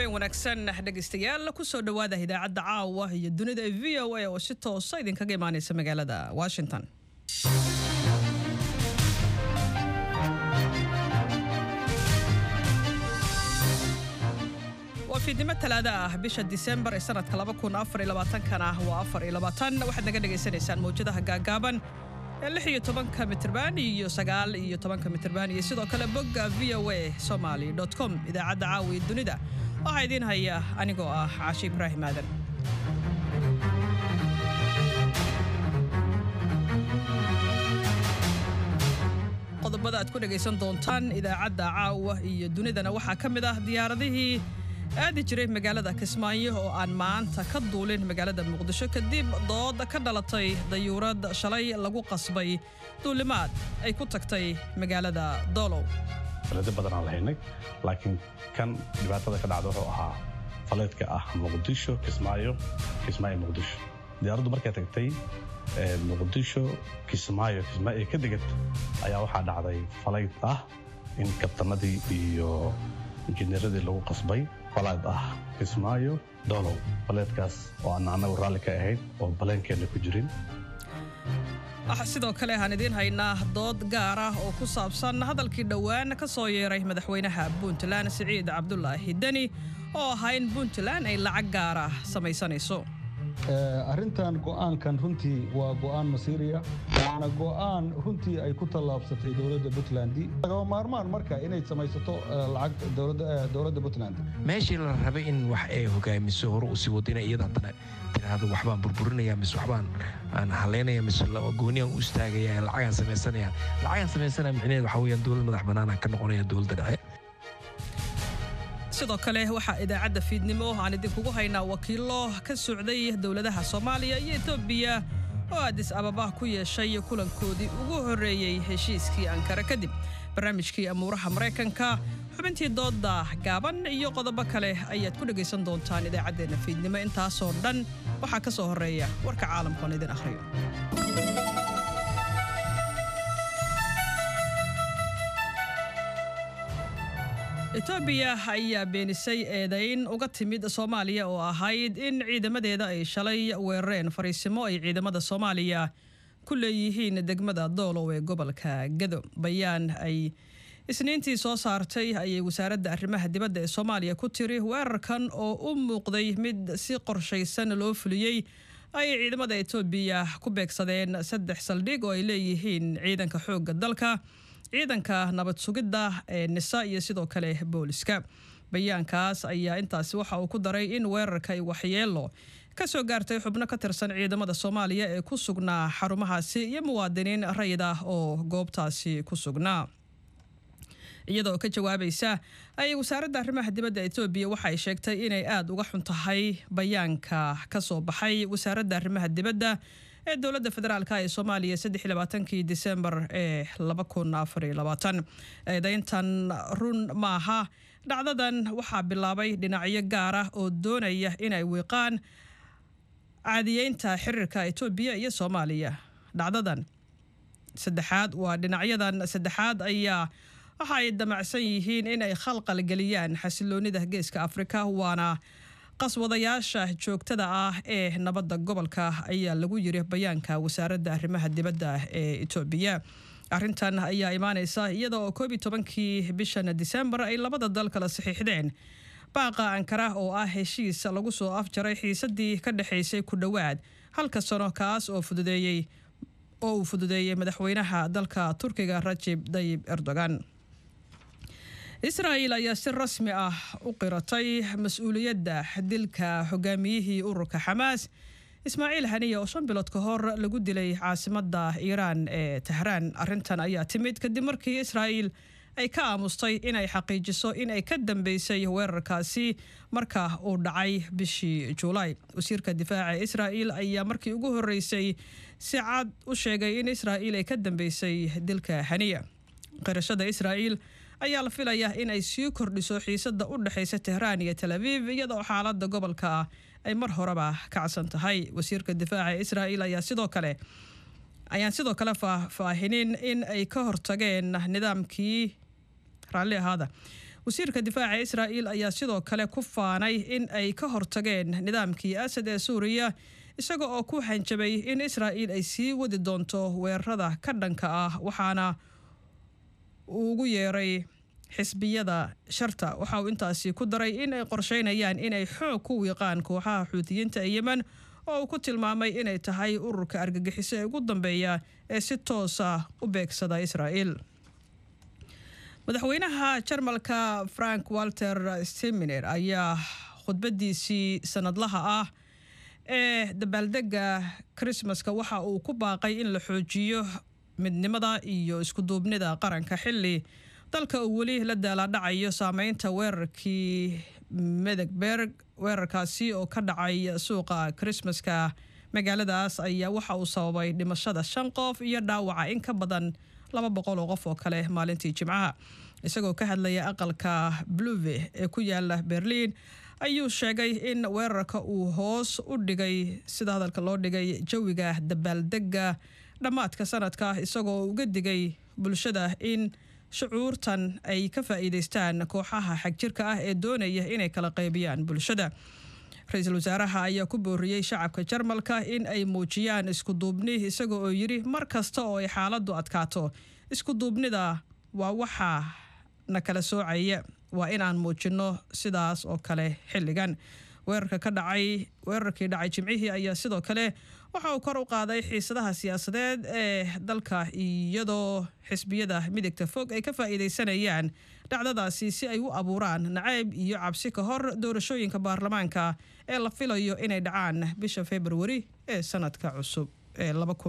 habeen wanaagsan dhegaystayaal kusoo dhowaada idaacadda caawa iyo dunida ee v o a oo si toosa idinkaga imaanaysa magaalada washington waa fiidnimo talaada ah bisha disembar ee sanadka kana waa waxaad naga dhagaysanaysaan mawjadaha gaagaaban ee lix iyo tobanka mitrban iyo sagaal iyo tobanka mitrban iyo sidoo kale bogga v o a somaly com idaacadda caawiya dunida waxaa idiin haya anigoo ah caashi ibraahim aadan qodobada aad ku dhegaysan doontaan idaacadda caawa iyo dunidana waxaa ka mid ah diyaaradihii aadi jiray magaalada kismaayo oo aan maanta ka duulin magaalada muqdisho kadib dood ka dhalatay dayuurad shalay lagu qasbay duulimaad ay ku tagtay magaalada doolow falado badanaan lahaynay laakiin kan dhibaatada ka dhacda wuxuu ahaa faleedka ah muqdisho kismaayo kismaayo muqdisho diyaaraddu markay tagtay muqdisho kismaayo kismaayo ee ka degad ayaa waxaa dhacday falayd ah in kabtanadii iyo injineeradii lagu qasbay falayd ah kismaayo dolow faleedkaas oo aan annagu raalli ka ahayd oo baleenkeenna ku jirin waxaa sidoo kale aan idiin haynaa dood gaar ah oo ku saabsan hadalkii dhowaan ka soo yeeray madaxweynaha puntland siciid cabdulaahi deni oo ahaa in puntland ay lacag gaar ah samaysanayso arrintan go'aankan runtii waa go'aan masiiriya waana go'aan runtii ay ku tallaabsatay dowladda puntland lagama maarmaan marka inay samaysato lacag dowladda puntland meeshii la rabay in wax ay hogaamiso hore usii wado ina iyada haddana tiraahdo waxbaan burburinaya mise waxbaan aan haleynaya mise gooniyaan u istaagaya lacagaan samaysanaya lacagaan samaysanaya micnaheed waxa weeyaan dowlad madax bannaanaan ka noqonaya dowladda dhexe sidoo kale waxaa idaacadda fiidnimo aan idinkugu haynaa wakiillo ka socday dowladaha soomaaliya iyo etoobiya oo adis ababa ku yeeshay kulankoodii ugu horreeyey heshiiskii ankara kadib barnaamijkii amuuraha maraykanka xubintii doodda gaaban iyo qodobo kale ayaad ku dhegaysan doontaan idaacaddeenna fiidnimo intaasoo dhan waxaa ka soo horreeya warka caalamkoon idin akhriyo etoobiya ayaa beenisay eedayn uga timid soomaaliya oo ahayd in ciidamadeeda ay shalay weerareen fariisimo ay ciidamada soomaaliya ku leeyihiin degmada doolow ee gobolka gado bayaan ay isniintii soo saartay ayay wasaaradda arrimaha dibadda ee soomaaliya ku tiri weerarkan oo u muuqday mid si qorshaysan loo fuliyey ayay ciidamada etoobiya ku beegsadeen saddex saldhig oo ay leeyihiin ciidanka xoogga dalka ciidanka nabad sugidda ee nisa iyo sidoo kale booliska bayaankaas ayaa intaasi waxa uu ku daray in weerarka ay waxyeelo ka soo gaartay xubno ka tirsan ciidamada soomaaliya ee ku sugnaa xarumahaasi iyo muwaadiniin rayid ah oo goobtaasi ku sugnaa iyadoo ka jawaabaysa ayay wasaaradda arrimaha dibadda etoobiya waxay sheegtay inay aada uga xun tahay bayaanka ka soo baxay wasaaradda arrimaha dibadda ee dowladda federaalk ee soomaaliya kii disembar ee eedayntan run maaha dhacdadan waxaa bilaabay dhinacyo gaar ah oo doonaya inay wiiqaan caadiyeynta xiriirka etoobiya iyo soomaaliya dhacdadan saddexaad waa dhinacyadan saddexaad ayaa waxa ay damacsan yihiin in ay khalqal geliyaan xasiloonida geeska afrika waana qaswadayaasha joogtada ah ee nabadda gobolka ayaa lagu yiri bayaanka wasaaradda arrimaha dibadda ee etoobiya arrintan ayaa imaaneysa iyada oo koob iyo tobankii bishan disembar ay labada dal kala saxiixdeen baaqa ankara oo ah heshiis lagu soo afjaray xiisadii ka dhexaysay ku dhowaad halka sano kaas oo fududeeyey oo uu fududeeyey madaxweynaha dalka turkiga rajib dayib erdogan israa'il ayaa si rasmi ah u qiratay mas-uuliyadda dilka hogaamiyihii ururka xamaas ismaaciil haniya oo shan bilood ka hor lagu dilay caasimadda iiraan ee tahraan arrintan ayaa timid kadib markii israa'iil ay ka aamustay inay xaqiijiso in ay ka dambeysay weerarkaasi marka uu dhacay bishii juulaay wasiirka difaaca israa'iil ayaa markii ugu horreysay si cad u sheegay in israa'iil ay ka dambeysay dilka haniya qirashada israa'iil ayaa la filayaa in ay sii kordhiso xiisadda u dhexaysa tehraan iyo tel aviv iyadoo xaaladda gobolka ay mar horeba kacsan tahay wasiirka difaaca israa'iil ayaa sidoo kale ayaan sidoo kale faahfaahinin in ay ka hortageen nidaamkii raalli ahaada wasiirka difaaca israa'iil ayaa sidoo kale ku faanay in ay ka hortageen nidaamkii asad ee suuriya isaga oo ku hanjabay in israa'iil ay sii wadi doonto weerarada ka dhanka ah waxaana uu ugu yeeray xisbiyada sharta waxa uu intaasi ku daray in ay qorsheynayaan inay xoog ku wiiqaan kooxaha xuutiyiinta ee yemen oo uu ku tilmaamay inay tahay ururka argagixiso ee ugu dambeeya ee si toosa u beegsada israa'iil madaxweynaha jarmalka frank walter steminer ayaa khudbadiisii sanadlaha ah ee dabaaldega krismaska waxa uu ku baaqay in la xoojiyo midnimada iyo iskuduubnida qaranka xili dalka uu weli la daalaadhacayo saameynta weerarkii medegberg weerarkaasi oo ka dhacay suuqa krismaska magaaladaas ayaa waxa uu sababay dhimashada shan qof iyo dhaawaca in ka badan laba boqol oo qof oo kale maalintii jimcaha isagoo ka hadlaya aqalka bluve ee ku yaala berliin ayuu sheegay in weerarka uu hoos u dhigay sida hadalka loo dhigay jawiga dabaaldega dhammaadka sanadka isagoo uga digay bulshada in shucuurtan ay ka faa'iidaystaan kooxaha xagjirka ah ee doonaya inay kala qaybiyaan bulshada ra-iisul wasaaraha ayaa ku booriyey shacabka jarmalka in ay muujiyaan iskuduubni isaga oo yidhi mar kasta oo ay xaaladdu adkaato iskuduubnida waa waxa na kala soocaya waa inaan muujinno sidaas oo kale xilligan weerarka ka dhacay weerarkii dhacay jimcihii ayaa sidoo kale waxa uu kor u qaaday xiisadaha siyaasadeed ee dalka iyadoo xisbiyada midigta fog ay ka faa'iidaysanayaan dhacdadaasi si ay u abuuraan nacayb iyo cabsi ka hor doorashooyinka baarlamaanka ee la filayo inay dhacaan bisha februari ee sanadka cusub ee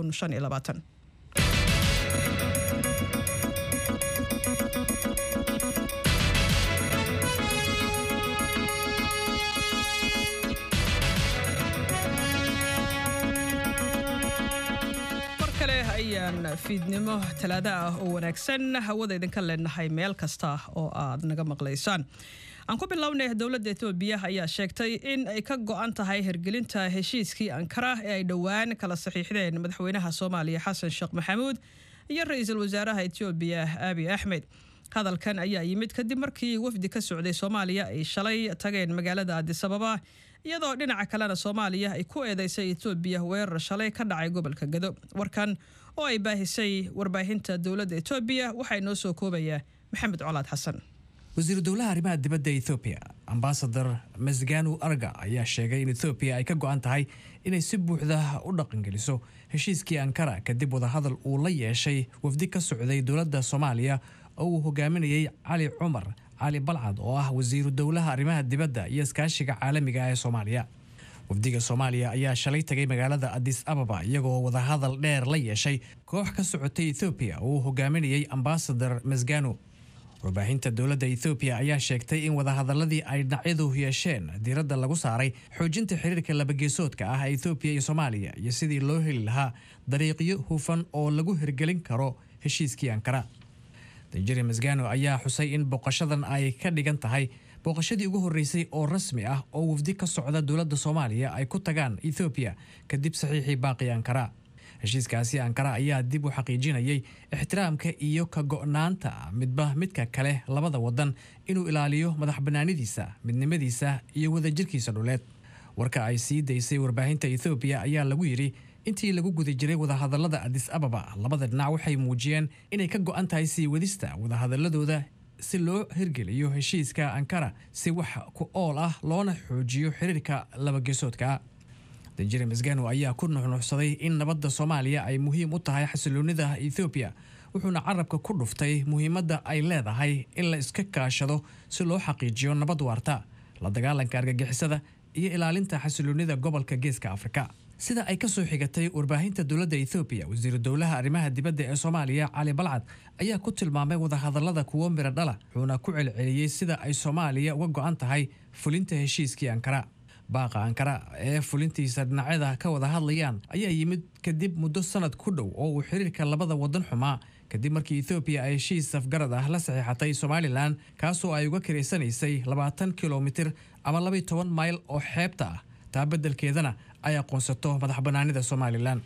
ayaan fiidnimo talaado ah oo wanaagsan hawada idinka leenahay meel kasta oo aad naga maqlaysaan aan ku bilownay dowladda etoobiya ayaa sheegtay in ay ka go-an tahay hirgelinta heshiiskii ankara ee ay dhowaan kala saxiixdeen madaxweynaha soomaaliya xasan sheekh maxamuud iyo ra-iisul wasaaraha etoobiya abi axmed hadalkan ayaa yimid kadib markii wafdi ka socday soomaaliya ay shalay tageen magaalada adisababa iyadoo dhinaca kalena soomaaliya ay ku eedeysay etoobiya weerar shalay ka dhacay gobolka gado warkan oo ay baahisay warbaahinta dowladda etoobiya waxaa inoo soo koobaya maxamed colaad xasan wasiiru dowlaha arrimaha dibadda ethoobiya ambasador masganu arga ayaa sheegay in ethoobiya ay ka go-an tahay inay si buuxda u dhaqangeliso heshiiskii ankara kadib wadahadal uu la yeeshay wafdi ka socday dowladda soomaaliya oo uu hogaaminayey cali cumar cali balcad oo ah wasiiru dowlaha arrimaha dibadda iyo iskaashiga caalamiga ee soomaaliya wafdiga soomaaliya ayaa shalay tagay magaalada adis ababa iyagoo wadahadal dheer la yeeshay koox ka socotay ethoobiya oo uu hogaaminayey ambasador masgano warbaahinta dowladda ethoobiya ayaa sheegtay in wadahadaladii ay dhinacyadu yeesheen diiradda lagu saaray xoojinta xiriirka labageesoodka ah ee ethoobiya iyo soomaaliya iyo sidii loo heli lahaa dariiqyo hufan oo lagu hirgelin karo heshiiskii ankara danjeri masgano ayaa xusay in booqashadan ay ka dhigan tahay booqashadii ugu horreysay oo rasmi ah oo wafdi ka socda dowladda soomaaliya ay ku tagaan ethoobiya kadib saxiixii baaqi ankara heshiiskaasi ankara ayaa dib u xaqiijinayay ixtiraamka iyo ka go'naanta midba midka kale labada wadan inuu ilaaliyo madax bannaanidiisa midnimadiisa iyo wadajirkiisa dhuleed warka ay sii daysay warbaahinta ethoobiya ayaa lagu yidhi intii lagu guda jiray wadahadalada adis ababa labada dhinac waxay muujiyeen inay ka go'an tahay sii wadista wadahadaladooda si loo hirgeliyo heshiiska ankara si wax ku ool ah loona xoojiyo xiriirka labageesoodka danjeri masgano ayaa ku nuxnuuxsaday in nabadda soomaaliya ay muhiim u tahay xasiloonida ethoobiya wuxuuna carabka ku dhuftay muhiimadda ay leedahay in la iska kaashado si loo xaqiijiyo nabad waarta la dagaalanka argagixisada iyo ilaalinta xasiloonida gobolka geeska afrika sida ay ka soo xigatay warbaahinta dowladda ethoobiya wasiiru dowlaha arrimaha dibadda ee soomaaliya cali balcad ayaa ku tilmaamay wadahadalada kuwo miro dhala wuxuuna ku celceliyey sida ay soomaaliya uga go'an tahay fulinta heshiiskii ankara baaqa ankara ee fulintiisa dhinacyada ka wada hadlayaan ayaa yimid kadib muddo sanad ku dhow oo uu xiriirka labada wadan xumaa kadib markii ethoobiya ay heshiis safgarad ah la saxiixatay somalilan kaasoo ay uga kiraysanaysay labaatan kilomitir ama labaiy toban mayl oo xeebta ah taa beddelkeedana ay aqoonsato madax bannaanida somalilan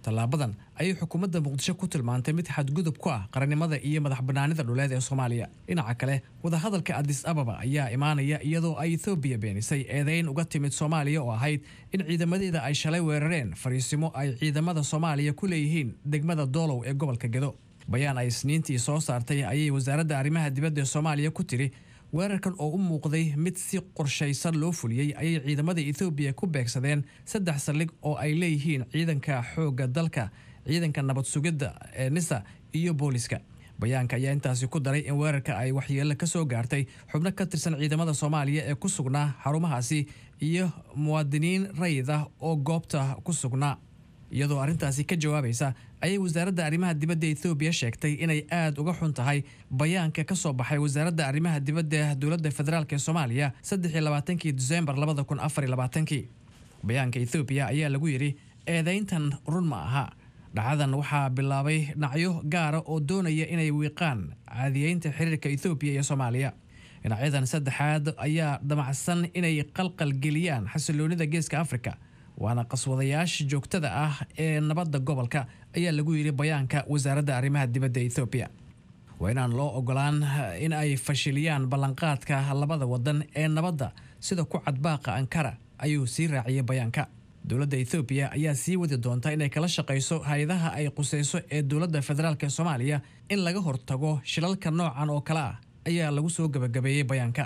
tallaabadan ayay xukuumadda muqdisho ku tilmaantay mid xadgudub ku ah qarannimada iyo madax bannaanida dhuleed ee soomaaliya dhinaca kale wadahadalka adis ababa ayaa imaanaya iyadoo ay ethoobiya beenisay eedeyn uga timid soomaaliya oo ahayd in ciidamadeeda ay shalay weerareen fariisimo ay ciidamada soomaaliya ku leeyihiin degmada doolow ee gobolka gedo bayaan ay isniintii soo saartay ayay wasaaradda arrimaha dibadda ee soomaaliya ku tiri weerarkan oo u muuqday mid si qorshaysan loo fuliyey ayay ciidamada ethoobiya ku beegsadeen saddex saldhig oo ay leeyihiin ciidanka xoogga dalka ciidanka nabad sugidda ee nisa iyo booliska bayaanka ayaa intaasi ku daray in weerarka ay waxyeello ka soo gaartay xubno ka tirsan ciidamada soomaaliya ee ku sugnaa xarumahaasi iyo muwaadiniin rayid ah oo goobta ku sugnaa iyadoo arrintaasi ka jawaabaysa ayay wasaaradda arrimaha dibadda ethoobiya sheegtay inay aada uga xun tahay bayaanka ka soo baxay wasaaradda arrimaha dibadda dowladda federaalk ee soomaaliya saddex iyo labaatankii diseembar labada kun afar iyo labaatankii bayaanka ethoobiya ayaa lagu yidhi eedayntan run ma aha dhacadan waxaa bilaabay dhinacyo gaara oo doonaya inay wiiqaan caadiyeynta xiriirka ethoobiya iyo soomaaliya dhinacyadan saddexaad ayaa damacsan inay qalqal geliyaan xasiloonida geeska afrika waana qaswadayaasha joogtada ah ee nabadda gobolka ayaa lagu yidhi bayaanka wasaaradda arrimaha dibadda ethoobiya waa inaan loo ogolaan in ay fashiliyaan ballanqaadka labada wadan ee nabadda sida ku cadbaaqa ankara ayuu sii raaciyay bayaanka dowladda ethoobiya ayaa sii wadi doonta inay kala shaqayso hay-adaha ay qusayso ee dowladda federaalk ee soomaaliya in laga hortago shilalka noocan oo kale ah ayaa lagu soo gabagabeeyey bayaanka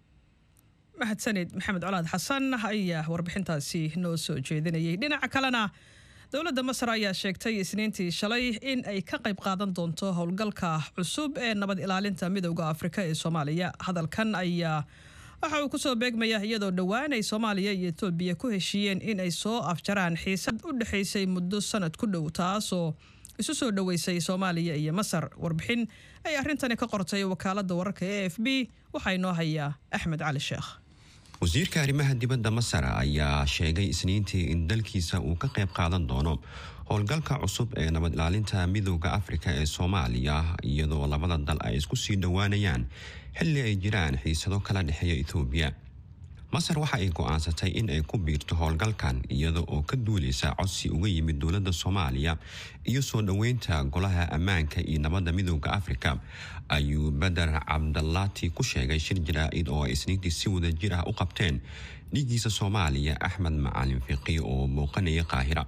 mahadsanid maxamed colaad xasan ayaa warbixintaasi noo soo jeedinayay dhinaca kalena dowladda masar ayaa sheegtay isniintii shalay in ay ka qayb qaadan doonto howlgalka cusub ee nabad ilaalinta midowda afrika ee soomaaliya hadalkan ayaa waxa uu kusoo beegmaya iyadoo dhowaan ay soomaaliya iyo etoobiya ku heshiiyeen in ay soo afjaraan xiisad u dhexaysay muddo sanad ku dhow taasoo isu soo dhoweysay soomaaliya iyo masar warbixin ay arrintani ka qortay wakaaladda wararka e f b waxaa inoo hayaa axmed cali sheekh wasiirka arrimaha dibadda masar ayaa sheegay isniintii in dalkiisa uu ka qayb qaadan doono howlgalka cusub ee nabad ilaalinta midowda afrika ee soomaaliya iyadoo labada dal ay isku sii dhowaanayaan xilli ay jiraan xiisado kala dhexeeya ethoobiya masar waxa ay go-aansatay in ay ku biirto howlgalkan iyada oo ka duuleysa codsi uga yimid dowladda soomaaliya iyo soo dhoweynta golaha ammaanka iyo nabadda midowda afrika ayuu bader cabdalaati ku sheegay shir jaraa-id oo ay isniintii si wada jir ah u qabteen dhiiggiisa soomaaliya axmed macalin fiqi oo muuqanaya qaahira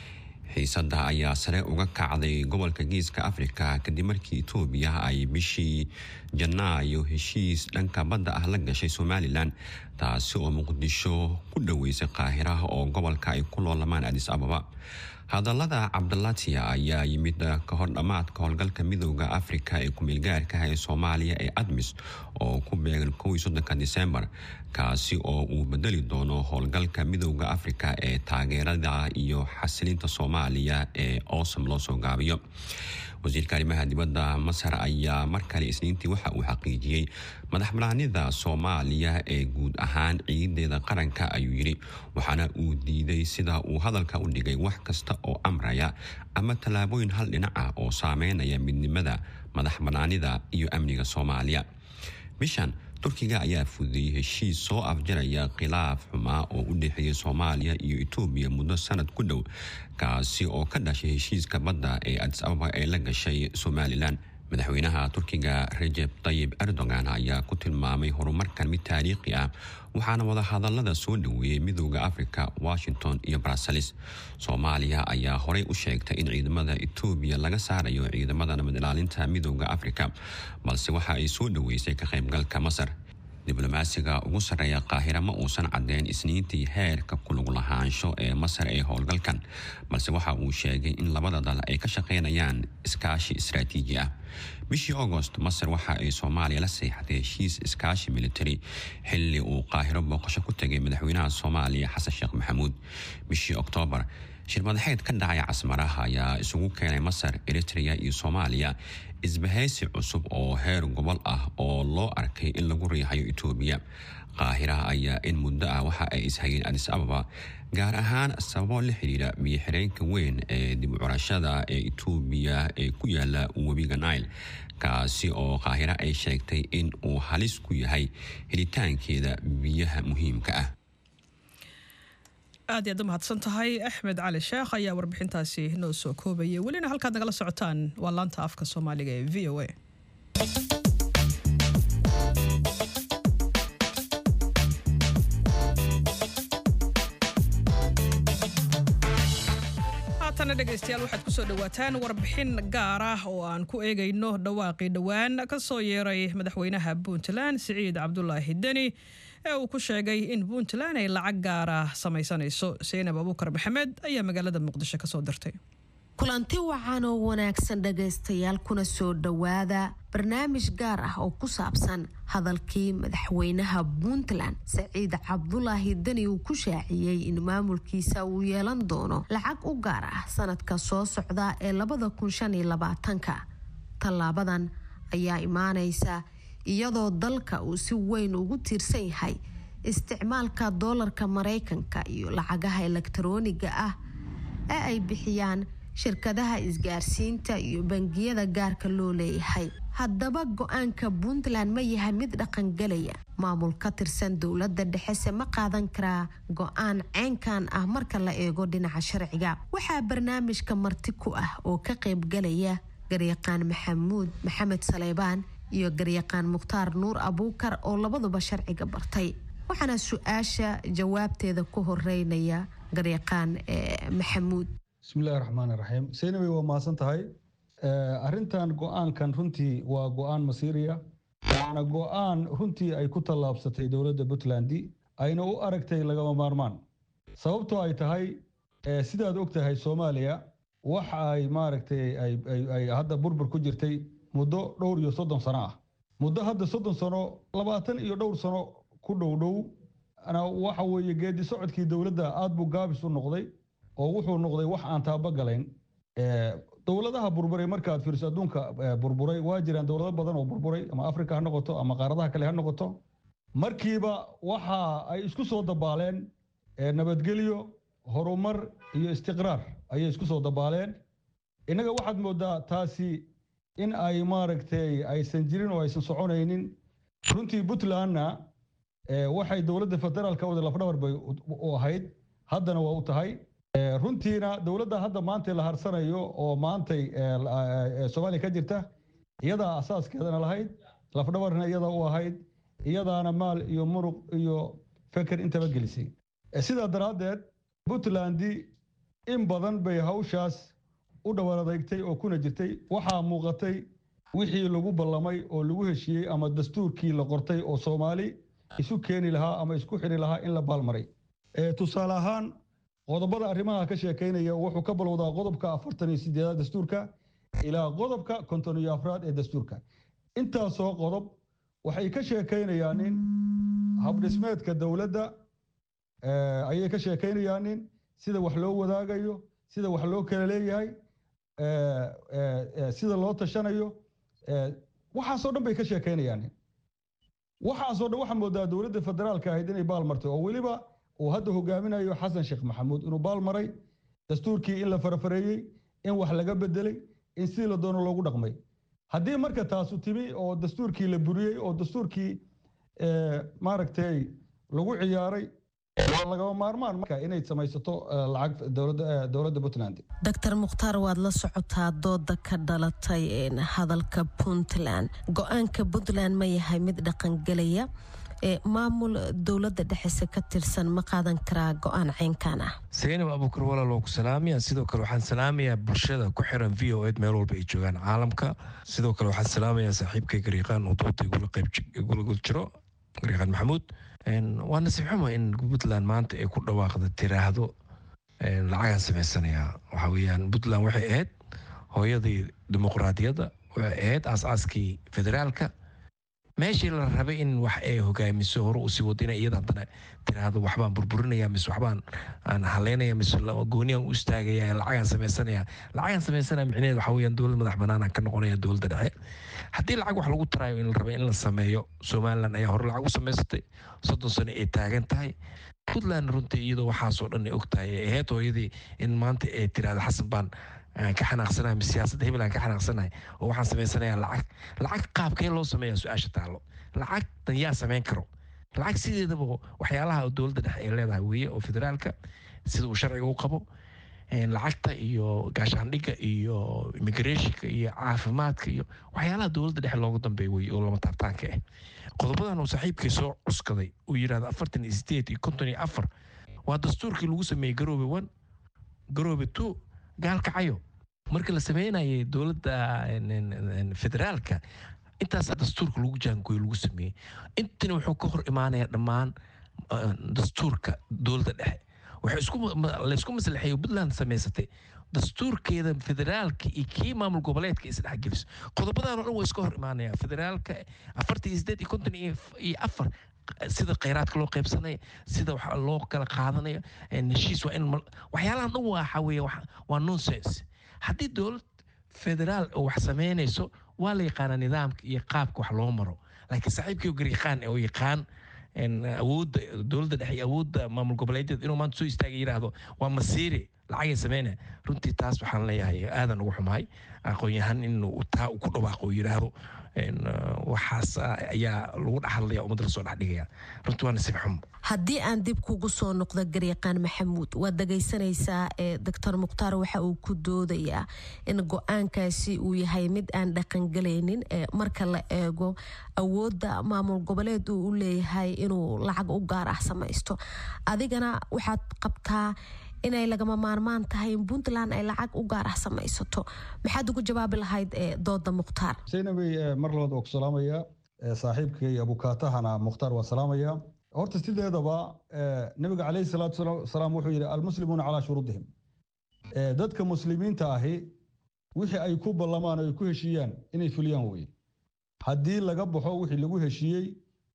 xiisada ayaa sare uga kacday gobolka geeska afrika kadib markii etoobiya ay bishii janaayo heshiis dhanka badda ah la gashay somalilan taasi oo muqdisho ku dhoweysay qaahiraha oo gobolka ay ku loolamaan adis ababa hadallada cabdalatia ayaa yimid ka hor dhammaadka howlgalka midowda afrika ee kumeelgaarkaha ee soomaaliya ee admis oo ku beegan kow iyo soddonka disembar kaasi oo uu bedeli doono howlgalka midowda afrika ee taageerada iyo xasilinta soomaaliya ee oosam loo soo gaabiyo wasiirka arrimaha dibadda masar ayaa mar kale isniintii waxa uu xaqiijiyey madax banaanida soomaaliya ee guud ahaan ciidadeeda qaranka ayuu yidhi waxaana uu diiday sida uu hadalka u dhigay wax kasta oo amraya ama tallaabooyin hal dhinac ah oo saameynaya midnimada madax banaanida iyo amniga soomaaliya bishan turkiga ayaa fudiyey heshiis soo afjaraya khilaaf xumaa oo u dhexeeya soomaaliya iyo etoobiya muddo sanad ku dhow kaasi oo ka dhashay heshiiska badda ee adis ababa ee la gashay somalilan madaxweynaha turkiga rejeb tayib erdogan ayaa ku tilmaamay horumarkan mid taariikhi ah waxaana wadahadalada soo dhoweeyey midowda afrika washington iyo bruseles soomaaliya ayaa horey u sheegtay in ciidamada etoobiya laga saarayo ciidamada nabad ilaalinta midowda afrika balse waxa ay soo dhoweysay ka qaybgalka masar diblomaasiga ugu sarreeya qaahira ma uusan caddeyn isniintii heerka kulug lahaansho ee masar ee howlgalkan balse waxa uu sheegay in labada dal ay ka shaqaynayaan iskaashi istaraatiiji ah bishii agost masar waxa ay soomaaliya la seexatay heshiis iskaashi militari xilli uu qaahiro booqasho ku tegay madaxweynaha soomaaliya xasan sheekh maxamuud bishii oktoobar shirmadaxeed ka dhacay casmaraha ayaa isugu keenay masar eritrea iyo soomaaliya isbahaysi cusub oo heer gobol ah oo loo arkay in lagu riixayo etoobiya qaahiraha ayaa in muddo ah waxa ay ishayeen adis ababa gaar ahaan sababo la xiriira biyo-xireenka weyn ee dib u curashada ee etoobiya ee ku yaala webiga nile kaasi oo qaahira ay sheegtay in uu halis ku yahay helitaankeeda biyaha muhiimka ah aad iyaad u mahadsan tahay axmed cali sheekh ayaa warbixintaasi noo soo koobayay welina halkaad nagala socotaan waa laanta afka soomaaliga ee v o a haatana dhegaystayaal waxaad kusoo dhawaataan warbixin gaar ah oo aan ku eegayno dhawaaqii dhowaan ka soo yeeray madaxweynaha puntland siciid cabdulaahi deni ee uu ku sheegay in puntland ay lacag gaara samaysanayso seynab abuukar maxamed ayaa magaalada muqdisho kasoo dirtay kulanti wacan oo wanaagsan dhagaystayaal kuna soo dhowaada barnaamij gaar ah oo ku saabsan hadalkii madaxweynaha puntland saciid cabdulaahi deni uu ku shaaciyey in maamulkiisa uu yeelan doono lacag u gaar ah sanadka soo socda ee labada kun shan iyo labaatanka tallaabadan ayaa imaanaysa iyadoo dalka uu si weyn ugu tiirsan yahay isticmaalka doolarka maraykanka iyo lacagaha elektarooniga ah ee ay bixiyaan shirkadaha isgaarsiinta iyo bangiyada gaarka loo leeyahay haddaba go-aanka puntland ma yahay mid dhaqangelaya maamul ka tirsan dowladda dhexese ma qaadan karaa go-aan ceynkan ah marka la eego dhinaca sharciga waxaa barnaamijka marti ku ah oo ka qaybgalaya garyaqaan maxamuud maxamed saleybaan iyo garyaqaan mukhtaar nuur abuukar oo labaduba sharciga bartay waxaana su-aasha jawaabteeda ku horeynaya garyaqaan maxamuud bismillahi raxmaan raxiim seynabey waa mahadsan tahay arrintan go-aankan runtii waa go-aan masiiriya waana go-aan runtii ay ku tallaabsatay dowladda puntland ayna u aragtay lagama maarmaan sababtoo ay tahay sidaad og tahay soomaaliya waxa ay maaragtay ay hadda burbur ku jirtay muddo dhowr iyo soddon sano ah muddo hadda soddon sano labaatan iyo dhowr sano ku dhow dhow waxa weeye geedi socodkii dowladda aad buu gaabis u noqday oo wuxuu noqday wax aan taabagalayn dowladaha burburay markaad fiiriso adduunka burburay waa jiraan dowlado badan oo burburay ama afrika ha noqoto ama qaaradaha kale ha noqoto markiiba waxa ay isku soo dabaaleen nabadgelyo horumar iyo istiqraar ayay isku soo dabaaleen innaga waxaad moodaa taasi in ay maaragtay aysan jirin oo aysan soconaynin runtii puntlandna waxay dowladda federaalka wada lafdhabar bay u ahayd haddana waa u tahay runtiina dowladda hadda maanta la harsanayo oo maantay soomaaliya ka jirta iyadaa asaaskeedana lahayd lafdhabarna iyada u ahayd iyadaana maal iyo muruq iyo feker intaba gelisay sidaa daraaddeed puntland in badan bay hawshaas u dhowar adeegtay oo kuna jirtay waxaa muuqatay wixii lagu ballamay oo lagu heshiiyey ama dastuurkii la qortay oo soomaali isu keeni lahaa ama isku xidhi lahaa in la baalmaray tusaale ahaan qodobada arrimaha ka sheekaynaya wuxuu ka balowdaa qodobka afartan iyo sideedaad dastuurka ilaa qodobka konton iyo afraad ee dastuurka intaasoo qodob waxay ka sheekaynayaan in habdhismeedka dowladda ayay ka sheekaynayaan in sida wax loo wadaagayo sida wax loo kala leeyahay sida loo tashanayo waxaasoo dhan bay ka sheekaynayaan waxaasoo dhan waxaa moodaa dowladda federaalka ahayd inay baal martay oo weliba uu hadda hogaaminayo xasan sheekh maxamuud inuu baal maray dastuurkii in la farafareeyey in wax laga bedelay in sidii la doono loogu dhaqmay haddii marka taasu timi oo dastuurkii la buriyey oo dastuurkii maaragtay lagu ciyaaray waa lagama maarmaan marka inay samaysato lacag dowladda puntland doctor mukhtaar waad la socotaa dooda ka dhalatay hadalka puntland go-aanka puntland ma yahay mid dhaqangelaya maamul dowladda dhexese ka tirsan ma qaadan karaa go-aan ceynkan ah saynab abuukar walaal waa ku salaamaya sidoo kale waxaan salaamayaa bulshada ku xiran v o ed meel walba ay joogaan caalamka sidoo kale waxaan salaamayaa saaxiibkay gariiqaan oo dooda igula qayb igula gul jiro gariiqaan maxamuud waa nasiib xumo in puntland maanta ay ku dhawaaqda tiraahdo lacagaan samaysanayaa waxaa weeyaan puntland waxay ahayd hooyadii dimuqraadiyadda waxay ahayd aas-aaskii federaalka meeshii la rabay in wax ay hogaamiso hore usii wado ina iyada haddana tiraahdo waxbaan burburinaya mise waxbaan aan haleynaya mise gooniyan u istaagaya lacagaan sameysanaya lacagaan sameysanaya micneheed waxaa weeyaan dowlad madax banaanaan ka noqonaya dowladda dhexe haddii lacag wax lagu taraayo in la rabay in la sameeyo somaliland ayaa hore lacag u samaysatay soddon sano ay taagan tahay puntland runtii iyadoo waxaasoo dhan ay og tahay ee ahayd hooyadii in maanta ay tiraahdo xasan baan ka xanaaqsanahay mise siyaasadda hebel aan ka xanaaqsanahay oo waxaan samaysanayaa lacag lacag qaabkee loo sameeyaa su-aasha taallo lacagtan yaa samayn karo lacag sideedaba waxyaalaha dowladda dhexe ay leedahay weeye oo federaalka sida uu sharciga u qabo lacagta iyo gaashaandhigga iyo immigrationka iyo caafimaadka iyo waxyaalaha dowladda dhexe loogu dambeey wey oo lama taabtaanka ah qodobadan uu saaxiibkii soo cuskaday uu yidhahdo afartan iyo sideed iyo konton iyo afar waa dastuurkii lagu sameeyey garoobe one garoobe two gaalkacayo marka la sameynayay dowladda federaalka intaasaa dastuurka lagu jaangooye lagu sameeyey intina wuxuu ka hor imaanaya dhammaan dastuurka dowladda dhexe laysku maslaxeeyo puntland samaysatay dastuurkeeda federaalka iyo kii maamul goboleedka isdhexgeliso qodobadan oo dhan waa iska hor imaanaya federaalka afartan iyo sideed iyo konton iyo afar sida kheyraadka loo qaybsanaya sida wax loo kala qaadanayo heshiis waa in waxyaalahan dhan waxa weeye waa nonsense haddii dowlad federaal oo wax sameynayso waa la yaqaanaa nidaamka iyo qaabka wax loo maro laakiin saaxiibkii oo garyaqaan oo yaqaan awoodda dowladda dhexe iyo awoodda maamul goboleedyada inuu maanta soo istaaga yidhaahdo waa masiiri lacagay sameynaya runtii taas waxaan leeyahay aadan ugu xumahay aqoon-yahan inuu taa ku dhawaaqo yidhaahdo waxaas ayaa lagu dhexadlaya ummadda lasoo dhexdhigaya runtii waa nasiib xumo haddii aan dib kugu soo noqdo garyaqaan maxamuud waad dhagaysanaysaa ee doctor mukhtaar waxa uu ku doodayaa in go-aankaasi uu yahay mid aan dhaqangelaynin marka la eego awoodda maamul goboleed uu u leeyahay inuu lacag u gaar ah samaysto adigana waxaad qabtaa inay lagama maarmaan tahay in puntland ay lacag u gaar ah samaysato maxaad ugu jawaabi lahayd dooda mukhtaar saynabay mar labaad waa ku salaamaya saaxiibkay abukaatahana mukhtaar waa salaamaya horta sideedaba nabiga calayhi salaatu wasalaam wuxuu yidhi almuslimuuna calaa shuruudihim dadka muslimiinta ahi wixii ay ku ballamaan oo ay ku heshiiyaan inay fuliyaan weye haddii laga baxo wixii lagu heshiiyey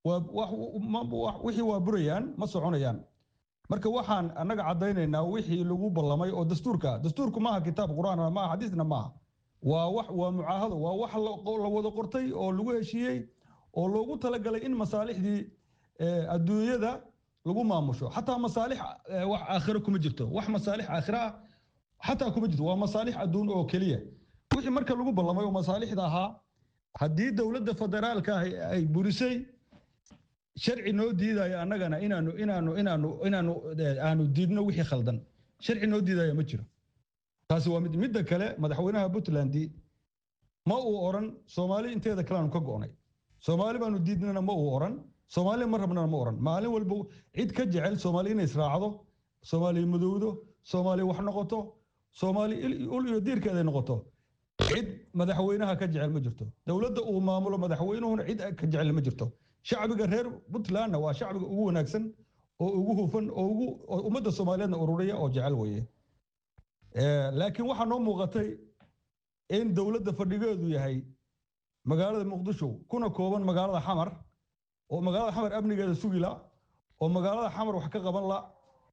wixii waa burayaan ma soconayaan marka waxaan annaga caddaynaynaa wixii lagu ballamay oo dastuurka dastuurku maaha kitaab qur'aan maaha xadiisna maaha waa wax waa mucaahado waa wax la wada qortay oo lagu heshiiyey oo loogu talagalay in masaalixdii adduunyada lagu maamusho xataa masaalix wax aakhiro kuma jirto wax masaalix aakhiro ah xataa kuma jirto waa masaalix adduun oo keliya wixii marka lagu ballamay oo masaalixda ahaa haddii dowladda federaalka ah ay burisay sharci noo diidaya annagana inaanu inaanu inaanu inaanu aanu diidno wixii khaldan sharci noo diidaya ma jiro taasi waa mid midda kale madaxweynaha puntland ma uu oran soomaali inteeda kale aanu ka go'nay soomaali baanu diidnana ma uu oran soomaali ma rabnana ma oran maalin walba cid ka jecel soomaali inay israacdo soomaali madowdo soomaali wax noqoto soomaali ul iyo diirkeeday noqoto cid madaxweynaha ka jecel ma jirto dowladda uu maamulo madaxweynuhuna cid ka jecel ma jirto shacbiga reer puntlandna waa shacbiga ugu wanaagsan oo ugu hufan oo ugu ummadda soomaaliyeedna ururiya oo jecel weeye laakiin waxaa noo muuqatay in dowladda fadhigeedu yahay magaalada muqdisho kuna kooban magaalada xamar oo magaalada xamar amnigeeda sugila oo magaalada xamar wax ka qaban la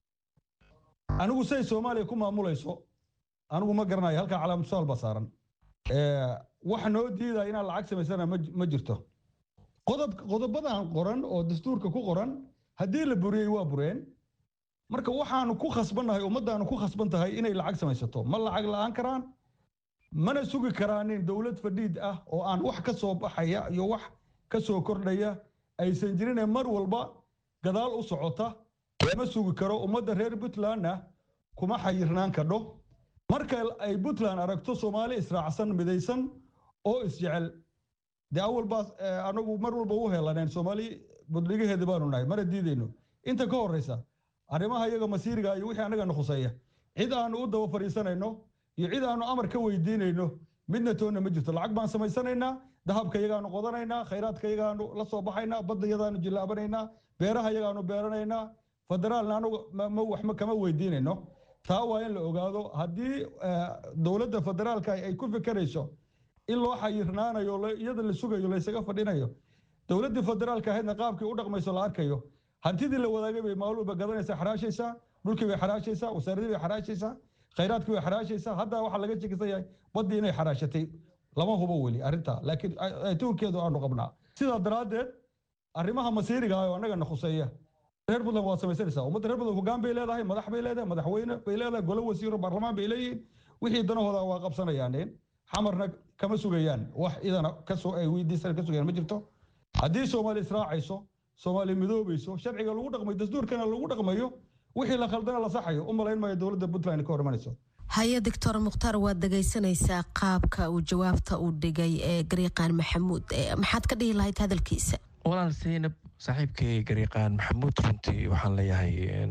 anigu say soomaaliya ku maamulayso anigu ma garanayo halkaa calaamatusaal baa saaran wax noo diidaya inaan lacag samaysana ma jirto qodobadan qoran oo dastuurka ku qoran haddii la buriyey waa bureen marka waxaanu ku khasbannahay ummaddaanu ku khasban tahay inay lacag samaysato ma lacag la'aan karaan mana sugi karaanin dowlad fadhiid ah oo aan wax ka soo baxaya iyo wax ka soo kordhaya aysan jirinee mar walba gadaal u socota lama sugi karo ummadda reer puntlandna kuma xayirnaan kadho marka ay puntland aragto soomaali israacsan midaysan oo isjecel dee awal baa anagu mar walba u helaneen soomaali budligaheeda baanu nahay mana diidayno inta ka horreysa arrimaha iyaga masiiriga iyo wixii annagana khuseeya cid aanu u daba fadhiisanayno iyo cid aanu amar ka weydiinayno midna toonna ma jirto lacag baan samaysanaynaa dahabka iyagaanu qodanaynaa khayraadka iyagaanu la soo baxaynaa badda iyadaanu jillaabanaynaa beeraha iyagaanu beeranaynaa federaalna anagu wax kama weydiinayno taa waa in la ogaado haddii dowladda federaalka ay ku fikerayso in loo xayirnaanayo iyada la sugayo laysaga fadhinayo dowladdii federaalka ahaydna qaabkii u dhaqmayso la arkayo hantidii la wadaagay bay maalin walba gadanaysaa xaraashaysaa dhulkii bay xaraashaysaa wasaaradii bay xaraashaysaa khayraadkii bay xaraashaysaa hadda waxaa laga shekisan yahay baddii inay xaraashatay lama hubo weli arrintaa laakiin tuurkeedu aanu qabnaa sidaa daraaddeed arrimaha masiiriga ah oo annagana khuseeya reer puntland waa samaysanaysaa ummadda reer puntland hoggaan bay leedahay madax bay leedahay madaxweyne bay leedahay golo wasiiro baarlamaan bay leeyihiin wixii danahooda waa qabsanayaaneen xamarna kama sugayaan wax idana kasoo ay weydiisan ka sugayaan ma jirto haddii soomaali israacayso soomaali midoobayso sharciga lagu dhaqmayo dastuurkana lagu dhaqmayo wixii la khaldana la saxayo u malayn maayo dowladda puntland ka hor imanayso haye doctor mukhtaar waad dhagaysanaysaa qaabka uu jawaabta u dhigay ee gariiqaan maxamuud maxaad ka dhihi lahayd hadalkiisa walaal seynab saaxiibkay gariiqaan maxamuud runtii waxaan leeyahay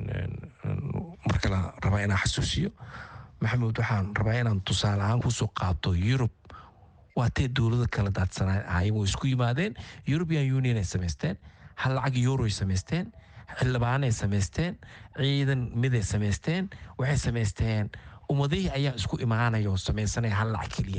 markala rabaa inaan xasuusiyo maxamuud waxaan rabaa inaan tusaale ahaan kusoo qaato yurub waatee dowlado kala daadsanaa ahayen way isku yimaadeen european union ay samaysteen hal lacag euroy samaysteen xildhibaanay samaysteen ciidan miday samaysteen waxay samaysteen ummadihii ayaa isku imaanaya oo samaysanaya hal lacag keliya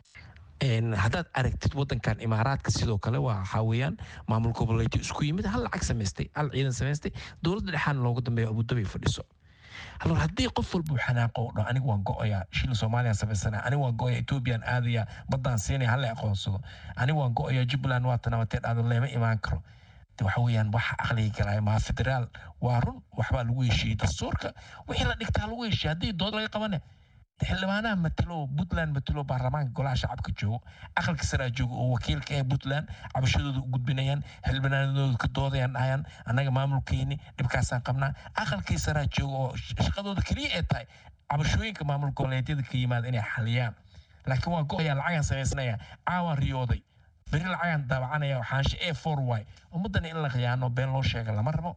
haddaad aragtid wadankan imaaraadka sidoo kale waxaa weeyaan maamul goboleedyo isku yimid hal lacag samaystay hal ciidan samaystay dowladda dhexaana looga dambeeya abudabi fadhiso haloor haddii qof walba uu xanaaqo oo dhan aniga waan go-ayaa shil soomaaliya samaysana aniga waan go-ayaa ethoobiyan aadaya baddaan siinaya hala aqoonsado aniga waan go-ayaa jubbaland waa tanabatee dhacdo leema imaan karo waxa weeyaan waxa aqliga galaya maa federaal waa run waxbaa lagu heshiiyey dastuurka wixii la dhigtaa lagu heshiiyey haddii dood laga qabane xildhibaanaha matalo puntland matalo baarlamaanka golaha shacabka joogo aqalka saraa joogo oo wakiilka ee puntland cabashadooda u gudbinayaan xildhibaanadooda ka doodayaan dhahayaan annaga maamulkeeni dhibkaasaan qabnaa aqalkii saraa joogo oo shaqadooda keliya ee tahay cabashooyinka maamul goboleedyada ka yimaada inay xaliyaan laakiin waa go-ayaa lacagaan samaysanaya caawaan riyooday beri lacagaan daawacanaya waxaanshe a four y ummadana in la khiyaano been loo sheega lama rabo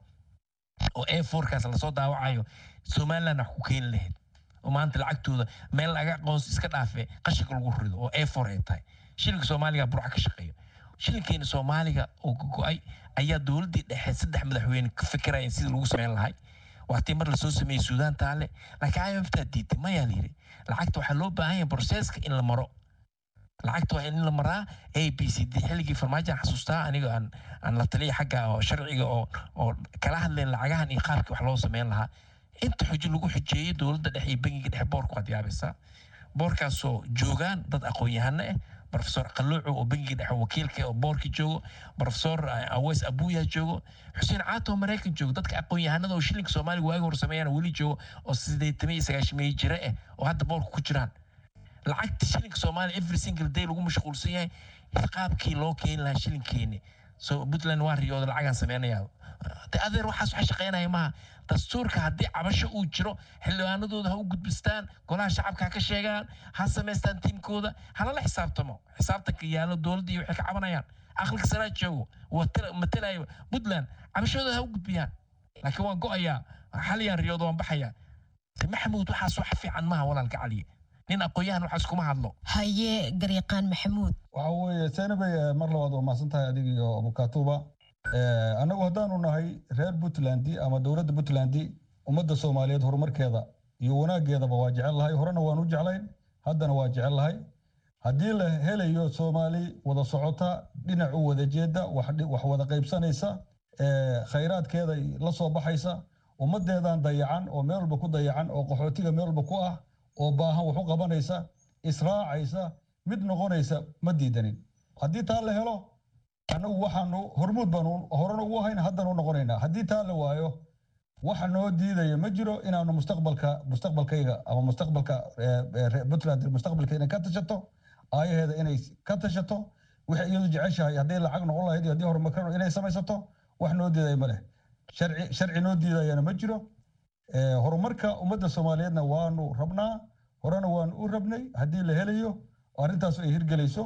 oo a fourkaas lasoo daawacayo somaliland wax ku keeni lahayd oo maanta lacagtooda meel laga aqoonsi iska dhaafe qashinka lagu rido oo a four ay tahay shilinka soomaaliga burca ka shaqeeyo shilinkeena soomaaliga oo go-ay ayaa dowladdii dhexe saddex madaxweyne ka fikiraya sidii lagu sameyn lahay waatii mar lasoo sameeyey suudaan taale laakiin imftaa diiday mayaa layidhi lacagta waxaa loo baahan yahay broseska in la maro lacagta waa in la maraa a b c d xilligii farmaajoan xasuustaa aniga aan aan la taliya xagga oo sharciga oo oo kala hadleen lacagahan iyo qaabkii wax loo sameyn lahaa inta xujo lagu xujeeyey dowladda dhexe iyo bangiga dhexe boorku waad yaabaysaa boorkaasoo joogaan dad aqoon-yahano ah profesor qalooco oo bangiga dhexe wakiilka oo boorka joogo profesor aweys abuya joogo xuseen caato oo maraykan joogo dadka aqoon-yahanada oo shilinka soomaaliga waagi hor sameeyaan weli joogo oo sideetame iyo sagaashameeye jira ah oo hadda boorka ku jiraan lacagta shilinka soomaaliya every single day lagu mashquulsan yahay qaabkii loo keeni lahaa shilinkeeni so puntland waa riyooda lacagaan sameynaya de adeer waxaas waxa shaqeynaya maaha dastuurka haddii cabasho uu jiro xildhibaanadooda ha u gudbistaan golaha shacabka ha ka sheegaan ha samaystaan tiimkooda halala xisaabtamo xisaabtanka yaalo dowladda iyo waxay ka cabanayaan aqalka saraa joogo matalayo puntland cabashadooda ha u gudbiyaan laakiin waan go-ayaa xaliyaan riyooda waan baxayaa maxamuud waxaas wax fiican maaha walaalka caliye nin aqoon-yahan waxaas kuma hadlo haye garyaqaan maxamuud waxa weeye seenabay mar labaad waa mahadsan tahay adig iyo abukatuba annagu haddaanu nahay reer puntland ama dowladda puntland ummadda soomaaliyeed horumarkeeda iyo wanaaggeedaba waa jecel lahay horena waan u jeclayn haddana waa jecel lahay haddii la helayo soomaali wada socota dhinac u wada jeeda wax wada qaybsanaysa khayraadkeeda la soo baxaysa ummaddeedan dayacan oo meel walba ku dayacan oo qaxootiga meel walba ku ah oo baahan wax u qabanaysa israacaysa mid noqonaysa ma diidanin haddii taa la helo annagu waxaanu hormuud baanu horena ugu hayn haddana u noqonaynaa haddii taa la waayo waxa noo diidaya ma jiro inaanu mustaqbalka mustaqbalkayga ama mustaqbalka puntland mustaqbalka inay ka tashato aayaheeda inay ka tashato wixay iyadu jeceshahay hadday lacag noqon lahayd iyo haddii horumarka inay samaysato wax noo diidaya ma leh sharci sharci noo diidayana ma jiro horumarka ummadda soomaaliyeedna waanu rabnaa horena waanu u rabnay haddii la helayo arrintaas ay hirgelayso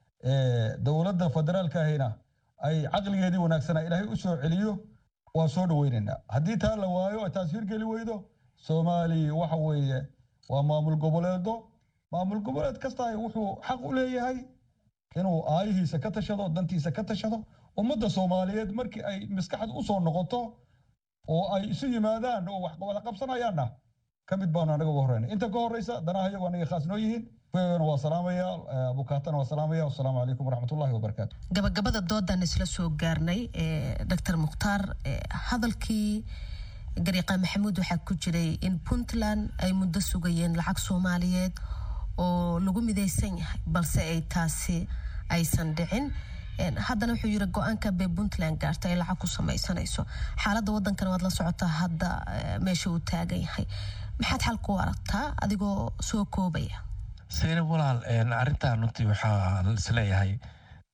dowladda federaalka ahayna ay caqligeedii wanaagsana ilaahay u soo celiyo waa soo dhaweynaynaa haddii taa la waayo taas hirgeli weydo soomaaliya waxa weeye waa maamul goboleedo maamul goboleed kasta wuxuu xaq u leeyahay inuu aayihiisa ka tashado dantiisa ka tashado ummadda soomaaliyeed markii ay maskaxda u soo noqoto oo ay isu yimaadaan oo wax wada qabsanayaanna ka mid baanu anaga uga horeyna inta ka horeysa danaha iyagu anaga khaas noo yihiin na waa salaamaya abukaatana waa salaamaya wasalaamu calaykum waraxmatullahi wabarakaatu gabagabada doodan isla soo gaarnay doctor mukhtaar hadalkii gariiqa maxamuud waxaa ku jiray in puntland ay muddo sugayeen lacag soomaaliyeed oo lagu midaysan yahay balse ay taasi aysan dhicin haddana wuxuu yiri go-aanka bay puntland gaarta ay lacag ku samaysanayso xaaladda wadankan waad la socotaa hadda meesha uu taagan yahay maxaad xal ku aragtaa adigoo soo koobaya sayna walaal arrintan runtii waxaa isleeyahay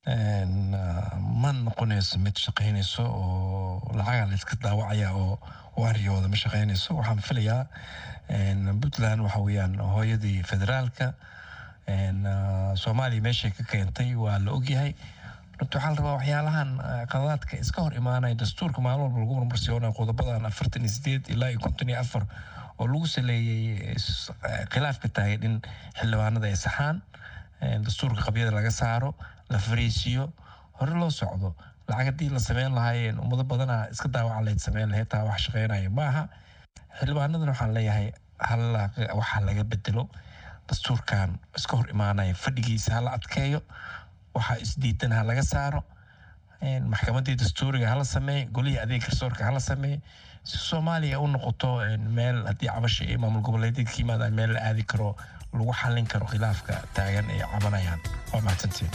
ma noqonayso mid shaqaynayso oo lacaga la iska daawacaya oo waan riyooda ma shaqaynayso waxaan filayaa puntland waxa weeyaan hooyadii federaalka soomaaliya meeshay ka keentay waa la ogyahay runti waxaa la rabaa waxyaalahan qadaadka iska hor imaanaya dastuurka maalin walba lagu marmarsiyoona qodobadan afartan iyo sideed ilaa iyo konton iyo afar oo lagu saleeyey khilaafka taagan in xildhibaanada ay saxaan dastuurka qabyada laga saaro la fariisiyo hore loo socdo lacag haddii la sameyn lahaayeen ummado badana iska daawaca layd sameyn lahayd taa wax shaqeynaya maaha xildhibaanadan waxaan leeyahay waxaa laga bedelo dastuurkan iska hor imaanaya fadhigiisa hala adkeeyo waxaa isdiidan ha laga saaro maxkamadii dastuuriga hala sameeye golihii adeeg garsoorka hala sameeye si soomaaliya u noqoto meel haddii cabasha iyo maamul goboleedyada ka yimaadaan meel la aadi karo lagu xallin karo khilaafka taagan ay cabanayaan waa mahadsantiin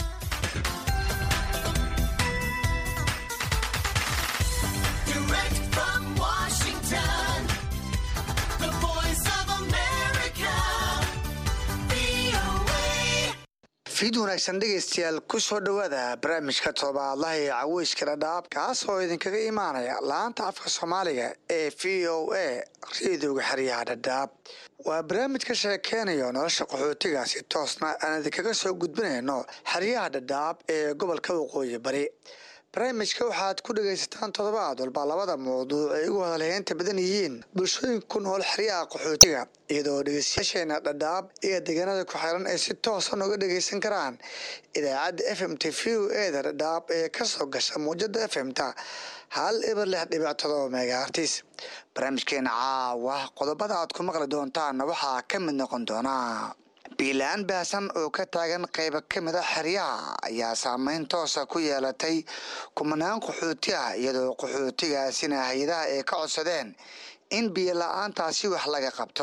fiid wanaagsan dhegaystayaal ku soo dhowaada barnaamijka toddobaadlaha ee caweyska dhadhaab kaas oo idinkaga imaanaya laanta afka soomaaliga ee v o a reedooga xeryaha dhadhaab waa barnaamij ka sheekeynayo nolosha qaxootiga si toosna aan idinkaga soo gudbinayno xeryaha dhadhaab ee gobolka waqooyi bari barnaamijka waxaad ku dhagaysataan toddobaad walba labada mawduuc ay ugu hadalheynta badan yihiin bulshooyinka ku nool xeryaha qaxootiga iyadoo dhegeystayaasheena dhadhaab iyo deegaanada ku xiran ay si toosa nooga dhagaysan karaan idaacadda f m t v o eda dhadhaab ee kasoo gasha muujada f m ta hal ibar lix dhibic todoba megaartis barnaamijkeena caawa qodobada aad ku maqli doontaanna waxaa ka mid noqon doonaa biilaan baasan oo ka taagan qayba ka mid a xeryaha ayaa saameyn toosa ku yeelatay kumanaan qaxooti ah iyadoo qaxootigaasina hay-adaha ay ka codsadeen in biyo la-aantaasi wax laga qabto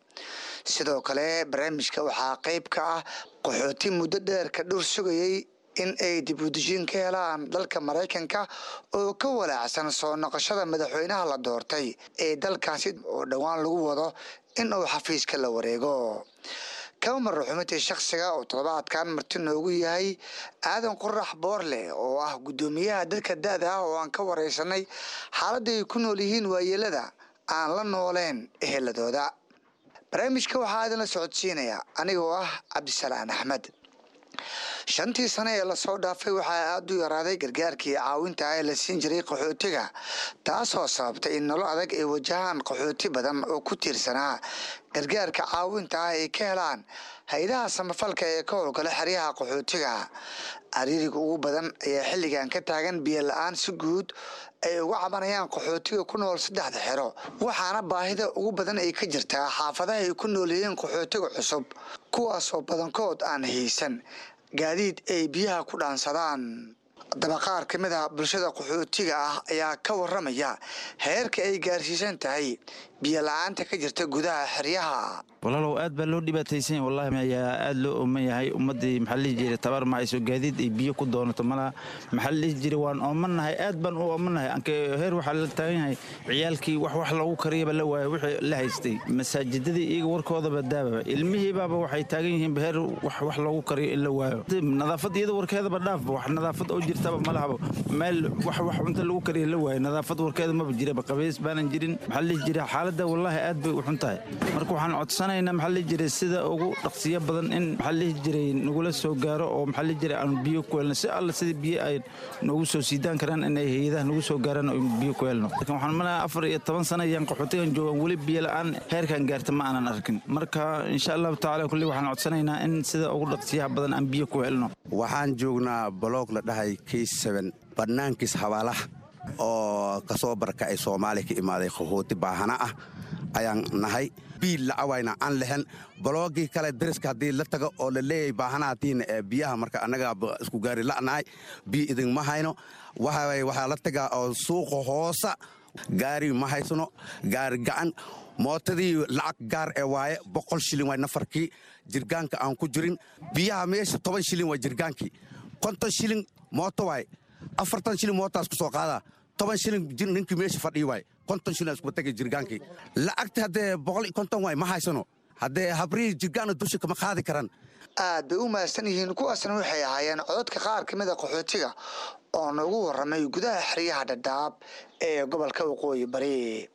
sidoo kale barnaamijka waxaa qayb ka ah qaxooti muddo dheer ka dhur sugayay in ay dibudejin ka helaan dalka maraykanka oo ka walaacsan soo noqoshada madaxweynaha la doortay ee dalkaasi oo dhowaan lagu wado in uu xafiiska la wareego kaba marra xubintii shakhsiga oo toddobaadkan marti noogu yahay aadan qorax boorle oo ah guddoomiyaha dadka da-da ah oo aan ka wareysanay xaaladda ay ku nool yihiin waayeelada aan la nooleen eheladooda barnaamijka waxaa idinla socodsiinaya anigoo ah cabdisalaan axmed shantii sane ee lasoo dhaafay waxaa aada u yaraaday gargaarkii caawinta ah ee la siin jiray qaxootiga taasoo sababtay in nolol adag ay wajahaan qaxooti badan oo ku tiirsanaa gargaarka caawinta ah ay ka helaan hay-adaha samafalka ee ka howlgala xeryaha qaxootiga cariiriga ugu badan ayaa xilligan ka taagan biyo la-aan si guud ay uga cabanayaan qaxootiga ku nool saddexda xero waxaana baahida ugu badan ay ka jirtaa xaafadaha ay ku nool yihiin qaxootiga cusub kuwaasoo badankood aan haysan gaadiid ay biyaha ku dhaansadaan haddaba qaar ka mid a bulshada qaxootiga ah ayaa ka waramaya heerka ay gaarsiisan tahay biyo la-aanta ka jirta gudaha xeryaha walaalow aad baa loo dhibaataysan wallahi ayaa aad loo ooman yahay ummaddii maxaa la dhihi jiray tabar mahayso gaadiid ay biyo ku doonato malaha maxaa la dhihi jiray waan oomannahay aad baan u oomannahay anke heer waxaa la taagan yahay ciyaalkii wax wax loogu kariyaba la waayo wixii la haystay masaajidadii iyaga warkoodaba daababa ilmihiibaaba waxay taagan yihiin heer wax wax loogu kariyo in la waayo nadaafad iyada warkeedaba dhaafba wax nadaafad oo jirtaba malahaba meel wax wax cunto lagu kariyo la waayo nadaafad warkeeda maba jiraba qabays baanan jirin maxaa la dhihi jiray xaaladda wallaahi aad bay u xun tahay marka waxaan codsan maxaa lihi jiray sida ugu dhaqsiyo badan in maxaa lihi jiray nagula soo gaaro oo maxaa lihi jiray aanu biyo ku helno si alla sida biyo ay noogu soo siidaan karaan inay hay-adaha nagu soo gaaraan oo biyo ku helno laakiin waxaan manaha afar iyo toban sana ayaan qaxootigan joogan weli biyo la-aan heerkan gaarta ma aanan arkin marka insha allahu tacala kulli waxaan codsanaynaa in sida ugu dhaqsiyaha badan aan biyo ku helno waxaan joognaa baloog la dhahay kays seben bannaankiis habaalaha oo kasoo barkacay soomaaliya ka imaaday qaxooti baahana ah ayaan nahay biil lacawayna aan lehen baloogii kale dariska haddii la tago oo la leeyahay baahanaatiina ee biyaha marka annagaa isku gaari la'nahay biyo idinma hayno waxaa la tagaa oo suuqa hoosa gaari ma haysano gaari gacan mootadii lacag gaar ee waaye boqol shilin waay nafarkii jirgaanka aan ku jirin biyaha meesha toban shilin waa jirgaankii konton shilin mooto waay afartan shilin mootaas ku soo qaadaa toban shilin ninkii meesha fadhii waay konton shilin iskuba tegay jirgaankii lacagta haddee boqol iyo konton waay ma haysano haddee habrihii jirgaana dusha kama qaadi karan aad bay u mahadsan yihiin kuwaasna waxay ahaayeen cododka qaar ka mid a qaxootiga oo noogu waramay gudaha xeryaha dhadhaab ee gobolka waqooyi bari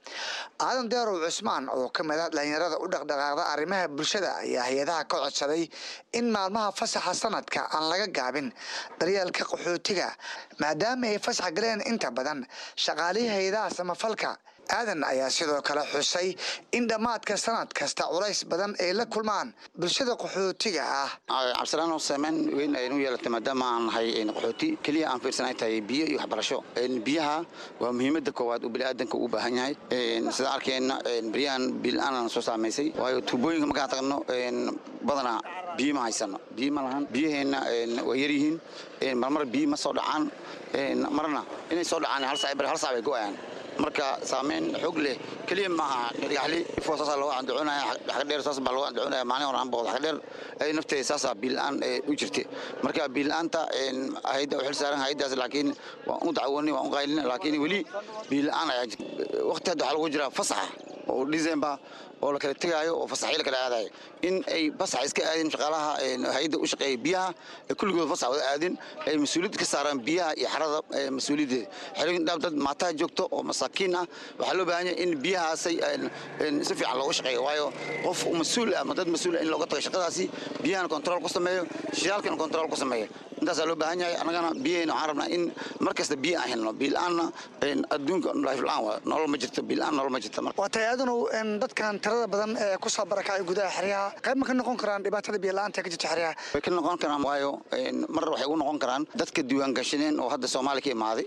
aadan deerow cusmaan oo ka mid a dhalinyarada u dhaqdhaqaaqda arrimaha bulshada ayaa hay-adaha ka codsaday in maalmaha fasaxa sanadka aan laga gaabin daryeelka qaxootiga maadaama ay fasax galeen inta badan shaqaalihii hay-adaha samafalka aadan ayaa sidoo kale xusay in dhammaadka sanad kasta culays badan ay la kulmaan bulshada qaxootiga ah cabdisalaan saameyn weyn aynu yeelatay maadaama aan nahay qaxooti keliya aan fiirsanay tahay biyo iyo waxbarasho biyaha waa muhiimada koowaad uu biniaadanka u baahan yahay sida arkeenna beryahan biil-aanan soo saamaysay waayo tuubooyinka markaan tagno badanaa biyo ma haysano biyo ma lahan biyaheenna waa yaryihiin marmar biyo ma soo dhacaan marna inay soo dhacaan hal saac hal saac bay go-ayaan marka saameyn xoog leh keliya maaha dhagaxli ifoo saasaa looga andacoonaya xagadheer saas baa looga andacoonaya maalin hore aan boqod xagadheer ay nafteeda saasaa biil-aan u jirtay marka biil-aanta hayadda u xil saaran hayaddaas laakiin waan u dacwoonay waan u qaylina laakiin weli biil-aan ayaa jirta waqti hadda waxaa lagu jiraa fasaxa oo december oo la kala tegaayo oo fasaxyo la kala aadayo in ay fasax iska aadin shaqaalaha hay-adda u shaqeeya biyaha ee kulligood fasax wada aadin ay mas-uuliyad ka saaraan biyaha iyo xarada mas-uuliyaddeeda xerooyin dhaab dad maataha joogto oo masaakiin ah waxaa loo baahan yahay in biyahaasay si fiican looga shaqeeyo waayo qof mas-uul ah ama dad mas-uul in looga tago shaqadaasi biyahana control ku sameeyo shidaalkana control ku sameeyo intaasaa loo baahan yahay annagana biyahayna waxaan rabnaa in mar kasta biyo aan helno biil-aanna adduunka lifelaan waa nolol ma jirto biil-aan nolol ma jirto waa tahay aadanow dadkan tirada badan ee ku soo barakacay gudaha xeryaha qayb ma ka noqon karaan dhibaatada biyo-la-aanta ka jirta xeryaha way ka noqon karaan waayo mar waxay u noqon karaan dadka diiwaangashaneen oo hadda soomaaliya ka imaaday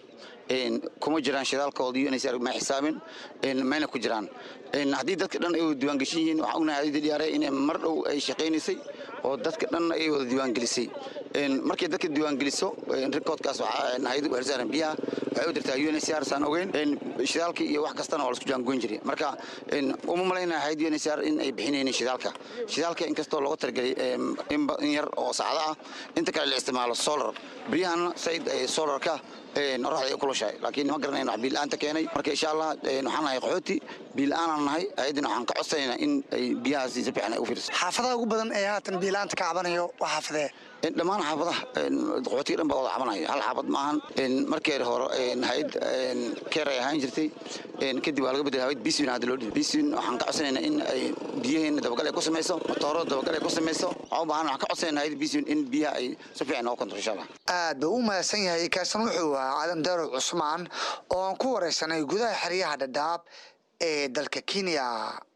kuma jiraan shidaalkooda iyo inaysa ma xisaabin mayna ku jiraan haddii dadka dhan ay wada diiwaangashan yihiin waxaan ognahay adida diyaare inay mar dhow ay shaqaynaysay oo dadka dhan ay wada diiwaangelisay markay dadka diiwaangeliso rikoodkaas hayadu xilsaaran biyaha waxay u dirtaa UNHCR saan ogeyn shidaalka iyo wax kastana waa la isku jaangoyn jiray marka uma malaynaya hayad UNHCR in ay bixinaynin shidaalka shidaalka inkastoo looga talagelay in yar oo saacado ah inta kale la isticmaalo solar biyahan said solarka oraxda ay kulushahay laakiin ma garanayno wax biil-aanta keenay marka insha allah waxaan nahay qaxooti biil-aanaan nahay ayaddina waxaan ka codsanaynaa in ay biyahaasi si fiican ay u fiirso xaafadaha ugu badan ee haatan biil-aanta ka cabanayo waa xaafadee dhammaan xaafadaha qaxootiga dhan baa wada cabanaya hal xaafad maahan markii hore hayad keer ay ahaan jirtay kadib waa laga bedelay hayad biswin hadda loo dhiibay biswin waxaan ka codsanaynaa in ay biyaheena dabagal ay ku samayso matooro dabagal ay ku samayso waxaan u baahan waxaan ka codsanaynaa hayad biswin in biyaha ay si fiican nooga kontrol insha allah aad buu u mahadsan yahay kaasan wuxuu ahaa aadan daaro cusmaan oo aan ku waraysanay gudaha xeryaha dhadhaab ee dalka kenya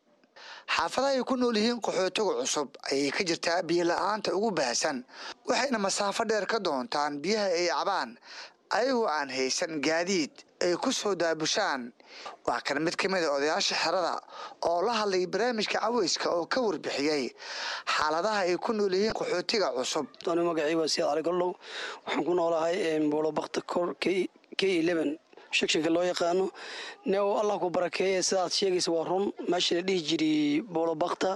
xaafadaha ay ku nool yihiin qaxootiga cusub ayay ka jirtaa biyo la-aanta ugu baahsan waxayna masaafo dheer ka doontaan biyaha ay cabaan ayagoo aan haysan gaadiid ay ku soo daabushaan waa kan mid ka mid a odayaasha xerada oo la hadlay barnaamijka caweyska oo ka warbixiyey xaaladaha ay ku nool yihiin qaxootiga cusub ani magacii waa siyaad cali gollow waxaan ku noolahay buulobakta kor k eleven shegsheega loo yaqaano ne allah ku barakeeye sidaad sheegaysa waa run meesha la dhihi jiray buulobakta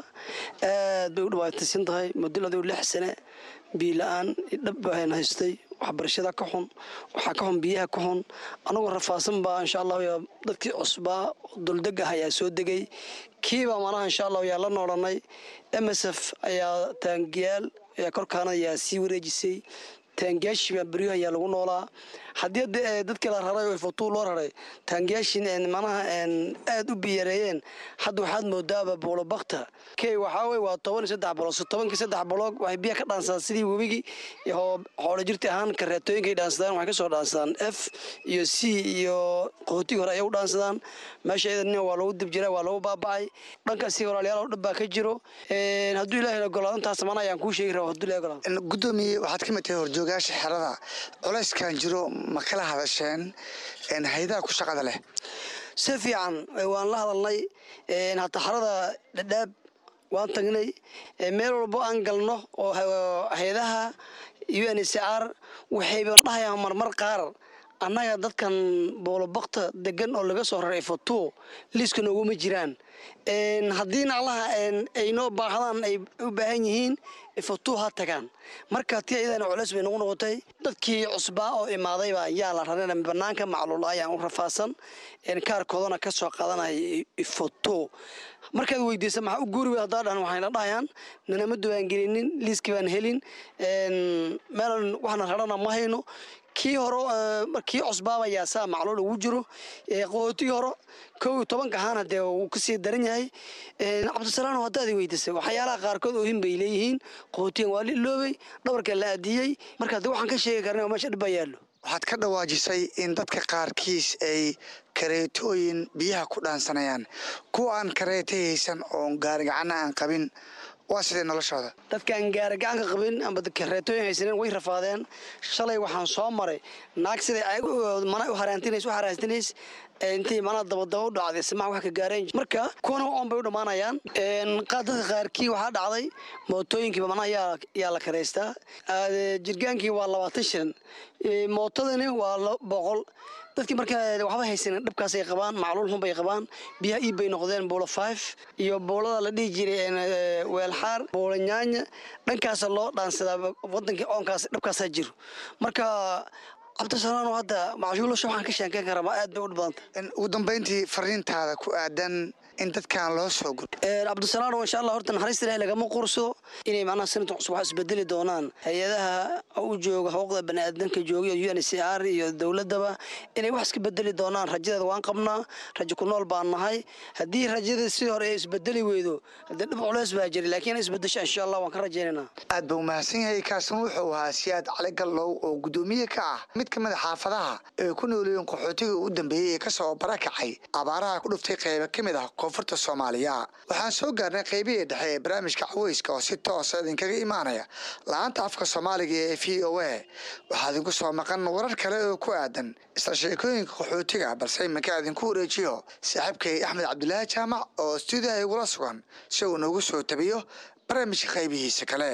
aad bay u dhibaataysan tahay muddo ladiu lix sane biila-aan dhab baan haystay waxbarashada ka xun waxaa ka xun biyaha ka xun anagoo rafaasan baa insha allahu dadkii cusbaa duldeg ah ayaa soo degay kiibaa manaha insha allahu yaa la noolanay m s f ayaa taangiyaal ayaa korkaana ayaa sii wareejisay taangiyaashiibaa beryo ayaa lagu noolaa haddii hadda dadkii la raray oo fotuu loo raray taangiyaashin manaha aad u biyareeyeen hadda waxaad moodaaba buulobakta key waxaa wey waa toban iyo saddex boloog tobankii saddex boloog waxay biyaha ka dhaansadaan sidii webigii oo xoolo jirti ahaan kareetooyinkay dhaansadaan waxay kasoo dhaansadaan f iyo c iyo qaxootigii hore ayay u dhaansadaan meesha iyadana waa lagu dib jira waa lagu baaba'ay dhankaasi walaalayaal dhib baa ka jiro hadduu ilaahay ogolaado intaas mana ayaan kuu sheegi raba hadduu ilahay ogolaado gudoomiye waxaad ka mid tahay horjoogayaasha xerada culayskan jiro ma kala hadasheen hayadaha ku shaqada leh si fiican waan la hadalnay hataa xarada dhadhaab waan tagnay meel walbo aan galno oo hay-adaha u n c r waxayba dhahayaan marmar qaar annaga dadkan boolobakta degan oo laga soo raray fatuo liiska nooguma jiraan haddiina allaha ay noo baahdaan ay u baahan yihiin fatuo ha tagaan marka ti iyadana culeys bay nagu noqotay dadkii cusbaa oo imaadayba yaa la rarana banaanka macluula ayaan u rafaadsan kaarkoodana ka soo qaadanaya fatuo markaad weydiisa maxaa u guuri haddaa dhahan waxayna dhahayaan nanama duwaangelinin liiskii baan helin meelan waxna rarana ma hayno kii hore kii cusbaabayaa saa macluul ugu jiro qootigii hore kow iyo tobanka ahaana dee wuu kasii daran yahay cabdisalaano haddaad weydiisay waxyaalaha qaarkood oohin bay leeyihiin qootigan waa liloobay dhabarka la aadiyey marka de waxaan ka sheegi karna meesha dhib baa yaallo waxaad ka dhawaajisay in dadka qaarkiis ay kareetooyin biyaha ku dhaansanayaan kuwa aan kareeta haysan oon gaarigacana aan qabin waa sidee noloshooda dadkaan gaari gacanka qabin amba kareetooyin haysaneen way rafaadeen shalay waxaan soo maray naag siday mana u haraantinays u haraantinays intii mana dabadaba u dhacday samax wax ka gaareen marka kuwana oon bay u dhammaanayaan dadka qaarkii waxaa dhacday mootooyinkiiba manaha yaa la karaystaa jirgaankii waa labaatan shirin mootadani waa boqol dadkii marka waxba haysanin dhibkaasay qabaan macluul xun bay qabaan biyaha iib bay noqdeen buulo five iyo buulada la dhihi jiray weelxaar buulo nyaanya dhankaasa loo dhaansadaa wadankii oonkaas dhibkaasaa jiro marka cabdisalaano hadda macluulasha waxaan ka sheekeyn karaa ma aad bay u dhib badanta ugu dambayntii fariintaada ku aadan in dadkan loo soo gur cabdisalaano insha allah horta naxariista ilahi lagama qursado inay macnaha sanadkan cusub wax isbedeli doonaan hay-adaha u jooga xuquuqda baniaadanka jooga u n c r iyo dowladaba inay wax iska bedeli doonaan rajadeeda waan qabnaa rajo ku nool baan nahay haddii rajada sidii hore ay isbedeli weydo haddee dhib culeys baa jira laakiin isbedesha insha allah waan ka rajaynaynaa aad buu mahadsan yahay kaasna wuxuu ahaa siyaad cali gallow oo guddoomiye ka ah mid ka mid a xaafadaha ee ku nooliyeen qaxootiga u dambeeyey ee kasoo barakacay abaaraha ku dhuftay qayba ka mid ah koonfurta soomaaliya waxaan soo gaarnay qaybihii dhexe ee barnaamijka caweyska oo si toosa idinkaga imaanaya la-aanta afka soomaaliga ee v o a waxaa idinku soo maqan warar kale oo ku aadan isla sheekooyinka qaxootiga balse iminka idinku wareejiyo saaxiibkay axmed cabdilaahi jaamac oo stuudiyaha igula sugan si uu noogu soo tabiyo barnaamijka qaybihiisa kale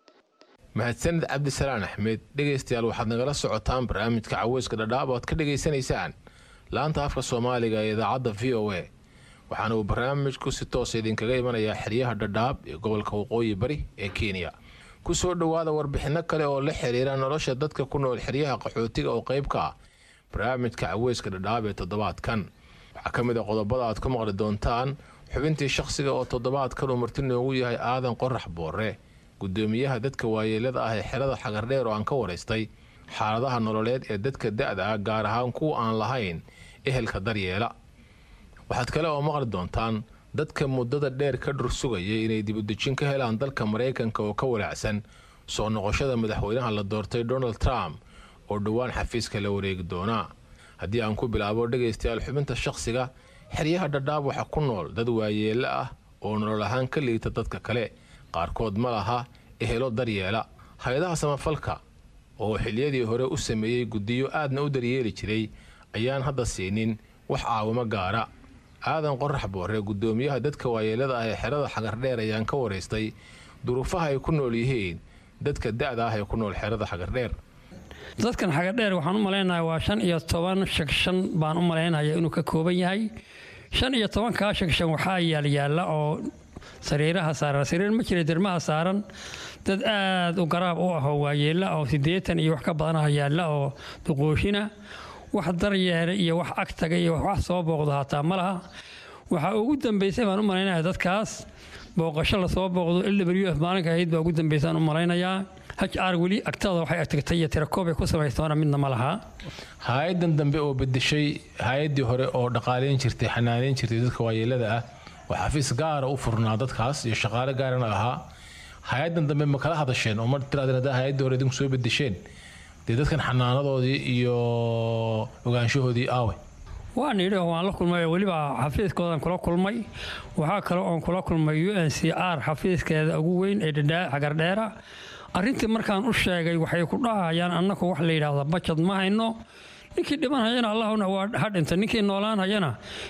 mahadsanid cabdisalaan axmed dhegaystayaal waxaad nagala socotaan barnaamijka caweyska dhadhaab oad ka dhegaysanaysaan laanta afka soomaaliga ee idaacadda v o a waxaana uu barnaamijku si toosa idinkaga imanayaa xeryaha dhadhaab ee gobolka waqooyi bari ee kenya ku soo dhowaada warbixinno kale oo la xiriira nolosha dadka ku nool xeryaha qaxootiga oo qayb ka ah barnaamijka caweyska dhadhaab ee toddobaadkan waxaa ka mid a qodobada aad ku maqli doontaan xubintii shakhsiga oo toddobaadkan uu marti noogu yahay aadan qorax boore gudoomiyaha dadka waayeelada ah ee xerada xagardheer oo aan ka waraystay xaaladaha nololeed ee dadka da-da ah gaar ahaan kuwa aan lahayn ehelka daryeela waxaad kale oo maqli doontaan dadka muddada dheer ka dhur sugaya inay dibudejin ka helaan dalka maraykanka oo ka walaacsan soo noqoshada madaxweynaha la doortay donald trump oo dhowaan xafiiska la wareegi doonaa haddii aan ku bilaabo dhegaystayaal xubinta shakhsiga xeryaha dhadhaab waxaa ku nool dad waayeelo ah oo nolol ahaan ka liita dadka kale qaarkood ma laha ehelo daryeela hay-adaha samafalka oo xiliyadii hore u sameeyey guddiyo aadna u daryeeli jiray ayaan hadda siinin wax caawimo gaara aadan qorax boore gudoomiyaha dadka waayeelada ah ee xerada xagardheer ayaan ka waraystay duruufaha ay ku nool yihiin dadka da-da ah ee ku nool xerada xagardheer dadkan xagardheer waxaan u malaynayaa waa shan iyo toban shagshan baan u malaynaya inuu ka kooban yahay shan iyo tobankaa shagshan waxaa yaalyaalla oo sariiraha saaran sariir ma jira dermaha saaran dad aad u garaab u ah oo waayeella oo siddeetan iyo wax ka badanaha yaalla oo duqooshina wax daryeela iyo wax agtaga iyo wax soo booqdo hataa ma laha waxaa ugu dambaysay baan u malaynaya dadkaas booqasho lasoo booqdo lw f maalinka ahayd baa ugu dambaysaan u malaynayaa har weli agtada waxay agtagtay iyo tirakoob ku samaystoona midna ma lahaa hay-adan dambe oo bedeshay hay-adii hore oo dhaqaaleyn jirtay xanaaneyn jirtay dadka waayeelada ah oo xafiis gaara u furnaa dadkaas iyo shaqaale gaarana lahaa hay-adan dambe ma kala hadasheen oo mar tiraadeen haddaa hay-addii hore idinku soo bedesheen dee dadkan xanaanadoodii iyo ogaanshahoodii aawe waan yidhi waan la kulmay weliba xafiiskoodan kula kulmay waxaa kale oon kula kulmay u n c r xafiiskeeda ugu weyn ee dhadhaa xagardheera arrintii markaan u sheegay waxay ku dhahayaan annagu wax la yidhaahda bajad ma hayno ninkii dhimanhayana allahuna waa ha dhinta ninkii noolaanhayana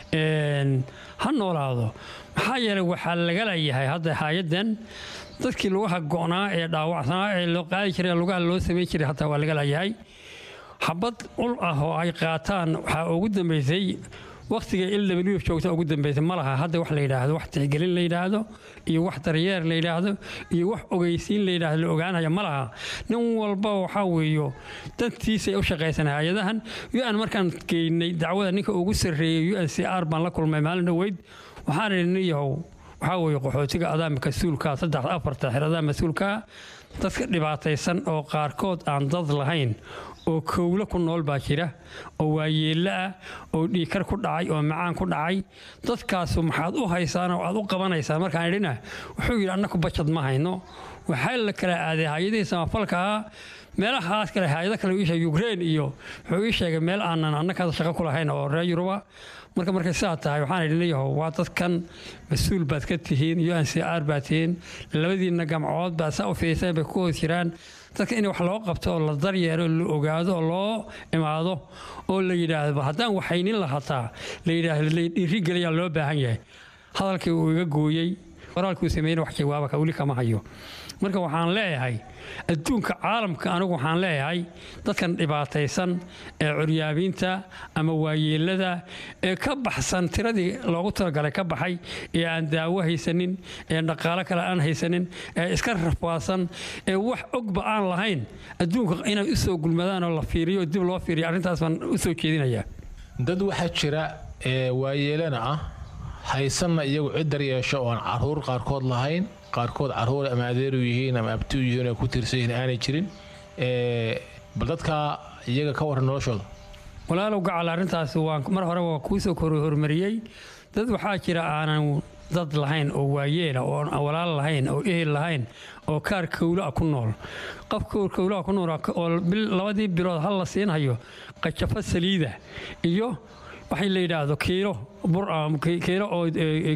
ha noolaado maxaa yeelay waxaa laga leeyahay hadda hay-addan dadkii lugaha go'naa ee dhaawacsanaa ee loo qaadi jiray lugaha loo samayn jiray hataa waa laga leeyahay xabad ul ah oo ay qaataan waxaa ugu dambaysay wakhtiga il w joogta ugu dambaysa ma laha hadda wax la yidhaahdo wax tixgelin la yidhaahdo iyo wax daryeer la yidhaahdo iyo wax ogeysiin la yidhaahdo la ogaanaya ma laha nin walba waxaa weeyo dantiisay u shaqaysan hay-adahan u-n markaan geynay dacwada ninka ugu sarreeyey u n c r baan la kulmay maalin dhoweyd waxaan idhi nin yahow waxaa weeye qaxootiga adaa mas-uulka saddex afarta xeradaa mas-uulka dadka dhibaataysan oo qaarkood aan dad lahayn oo kowlo ku nool baa jira oo waayeello ah oo dhiikar ku dhacay oo macaan ku dhacay dadkaasu maxaad u haysaan oo aad u qabanaysaan markaan idhina wuxuu yidhi annaku bajad ma hayno waxaa la kala aaday hay-adihii samafalkaa meelahaas kale hay-ado kale ii sheegay ukrain iyo wuxuu ii sheegay meel aanan annakaada shaqo ku lahayn oo reer yuruba marka markay sidaa tahay waxaan idhi yahow waa dadkan mas-uul baad ka tihiin u n c r baad tihiin labadiinna gamcood baad saa u fiisan bay ku hoos jiraan dadka in wax loo qabto oo la daryeero la ogaado oo loo imaado oo la yidhaahdo haddaan waxaynin la hataa la yidhaahdo la dhiirigeliyaa loo baahan yahay hadalkii uu iga gooyey qoraalkuu sameeyena wax jawaaba weli kama hayo marka waxaan leeyahay adduunka caalamka anigu waxaan leeyahay dadkan dhibaataysan ee curyaabiinta ama waayeelada ee ka baxsan tiradii loogu talagalay ka baxay ee aan daawo haysanin ee dhaqaalo kale aan haysanin ee iska rafaasan ee wax ogba aan lahayn adduunka inay u soo gulmadaan oo la fiiriyo dib loo fiiriyo arrintaas baan u soo jeedinayaa dad waxaa jira ee waayeelana ah haysanna iyagu ciddar yeesho oo aan caruur qaarkood lahayn qaarkood caruur ama adeeru yihiin ama abtiu yihiin oo ku tirsan yihiin aanay jirin bal dadkaa iyaga ka waran noloshooda walaalow gacal arrintaas waan mar hore waa kuu soo hormariyey dad waxaa jira aanan dad lahayn oo waayeela oo aan walaal lahayn oo ehel lahayn oo kaar kowla ku nool qof kowlaha ku nool oo labadii bilood hal la siinhayo qajafo saliida iyo waxay la yidhaahdo kiilo bur kiilo oo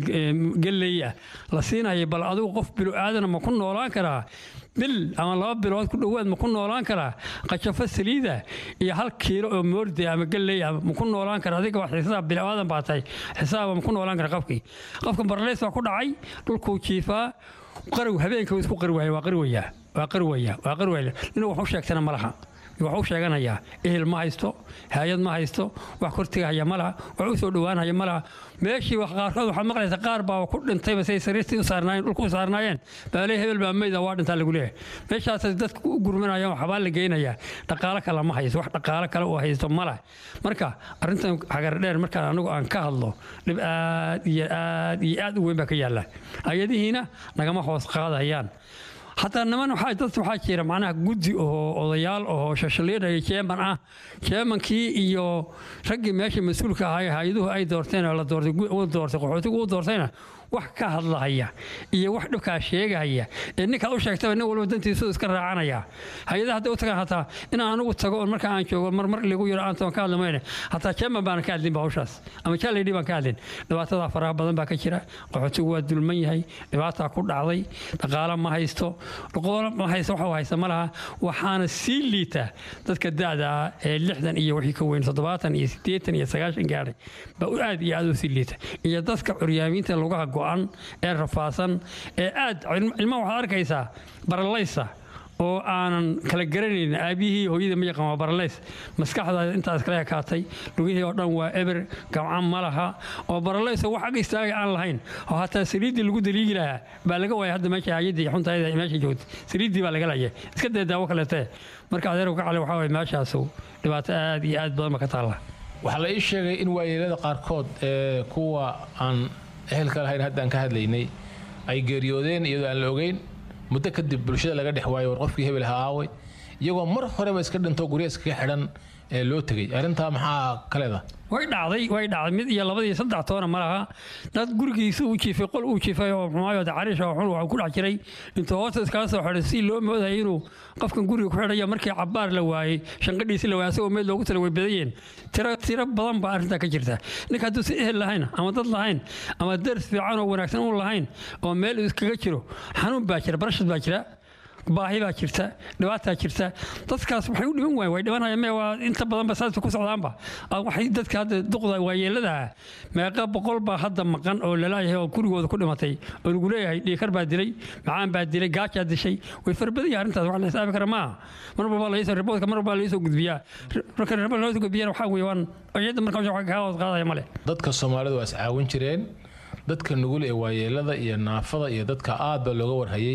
galley ah la siinaya bal adigu qof bilo aadana ma ku noolaan karaa bil ama laba bilood ku dhowaad ma ku noolaan karaa qajafo saliida iyo hal kiilo oo moorde ama galley ah ma ku noolaan kara adiga wax xisaab bilo aadan baa tahay xisaaba ma ku noolaan kara qofkii qofka barleys baa ku dhacay dhulkuu jiifaa qarow habeenka isku qari waaya waa qari wayaa waa qari wayaa waa qari waya inuu wax u sheegtana ma laha waxuu sheeganayaa ehel ma haysto hay-ad ma haysto wax kortigahaya ma laha wax u soo dhowaanhaya ma laha meeshii qaarkood waxaad maqlaysa qaar baa ku dhintayba say sariirtii u saarnaayeen dhulku u saarnaayeen baaley hebel baa meyda waa dhintaa lagu leeyahay meeshaasay dadku u gurmanayaan waxbaa la geynayaa dhaqaalo kale ma haysto wax dhaqaalo kale oo haysto ma leh marka arrintan xagardheer markaan anigu aan ka hadlo dhib aad iyo aad iyo aad u weyn baa ka yaalla hay-adihiina nagama hoos qaadayaan hataa niman dad waxaa jira macnaha guddi oo odayaal oo shashaliinaya jeeman ah jeemankii iyo raggii meesha mas-uulka ahaa hay-aduhu ay doorteen oo la doortay doortay qaxootigu u doortayna wax ka hadlahaya iyo wax dhibkaa sheegahaya ee ninkaad u sheegtaba nin walba dantiisu iska raacanaya hay-adaha hadday u tagaan hataa inaan anigu tago oo marka aan joogo marmar lagu yaro aantoon ka hadli mayne hataa jeeman baanan ka hadlin ba hawshaas ama jaaladhi baan ka hadlin dhibaatada faraha badan baa ka jira qaxootigu waa dulman yahay dhibaataa ku dhacday dhaqaalo ma haysto dhaqaalo ma haysto waxa haysta ma laha waxaana sii liita dadka da'da ah ee lixdan iyo wixii ka weyn toddobaatan iyo siddeetan iyo sagaashan gaadhay baa aad iyo aad u sii liita iyo dadka curyaamiinta lugaha go-an ee rafaasan ee aad ilmaha waxaad arkaysaa baralaysa oo aanan kala garanayn aabihii hooyada ma yaqaan waa baralays maskaxdaada intaas kala ekaatay lugihii oo dhan waa eber gamca ma laha oo baralaysa wax ag istaaga aan lahayn oo hataa saliiddii lagu daliigi lahaa baa laga waaya hadda meesha hayadii xuntayda meesha joogtay saliiddii baa laga laya iska dee daawo kaleete marka adeerku ka cali waxaa waye meeshaasu dhibaato aad iyo aad badan ba ka taalla waxaa la ii sheegay in waayeelada qaarkood ee kuwa aan ehelka lahayn haddaan ka hadlaynay ay geeriyoodeen iyadoo aan la ogeyn muddo kadib bulshada laga dhex waayo war qofkii hebel ha aaway iyagoo mar horeba iska dhinto gurya iskaga xidhan ee loo tegey arrintaa maxaa ka leeda way dhacday way dhacday mid iyo labadii saddex toona ma laha dad gurigiisa uu jiifay qol uu jiifay oo xumaayo cariish oo xun waxuu ku dhex jiray intuu hoosta iskaga soo xidhay si loo moodayay inuu qofkan guriga ku xidhaya markii cabaar la waayey shanqadhiisi la waayey asagoo meed loogu tala way badan yihiin tiro tiro badan baa arrintaa ka jirta ninka hadduu si ehel lahayn ama dad lahayn ama dars fiican oo wanaagsan u lahayn oo meel iskaga jiro xanuun baa jira barashad baa jira baahi baa jirta dhibaataa jirta dadkaas waxay u dhiban waayeen way dhibanayaan mee waa inta badanba saasa ku socdaanba waxay dadka hadda duqda waayeeladaha meeqa boqol baa hadda maqan oo lalaayahay oo gurigooda ku dhimatay oo lagu leeyahay dhiikar baa dilay macaan baa dilay gaajaa dishay way fara badan yahay arrintaas wax la xisaabi kara maaha mar walba laysoo riboodka mar walba laysoo gudbiyaa marka ribood laysoo gudbiyana waxaa weeye waan iyada marka wax kaa hoos qaadaya male dadka soomaalida waa is caawin jireen dadka nugul ee waayeelada iyo naafada iyo dadka aad baa looga warhayay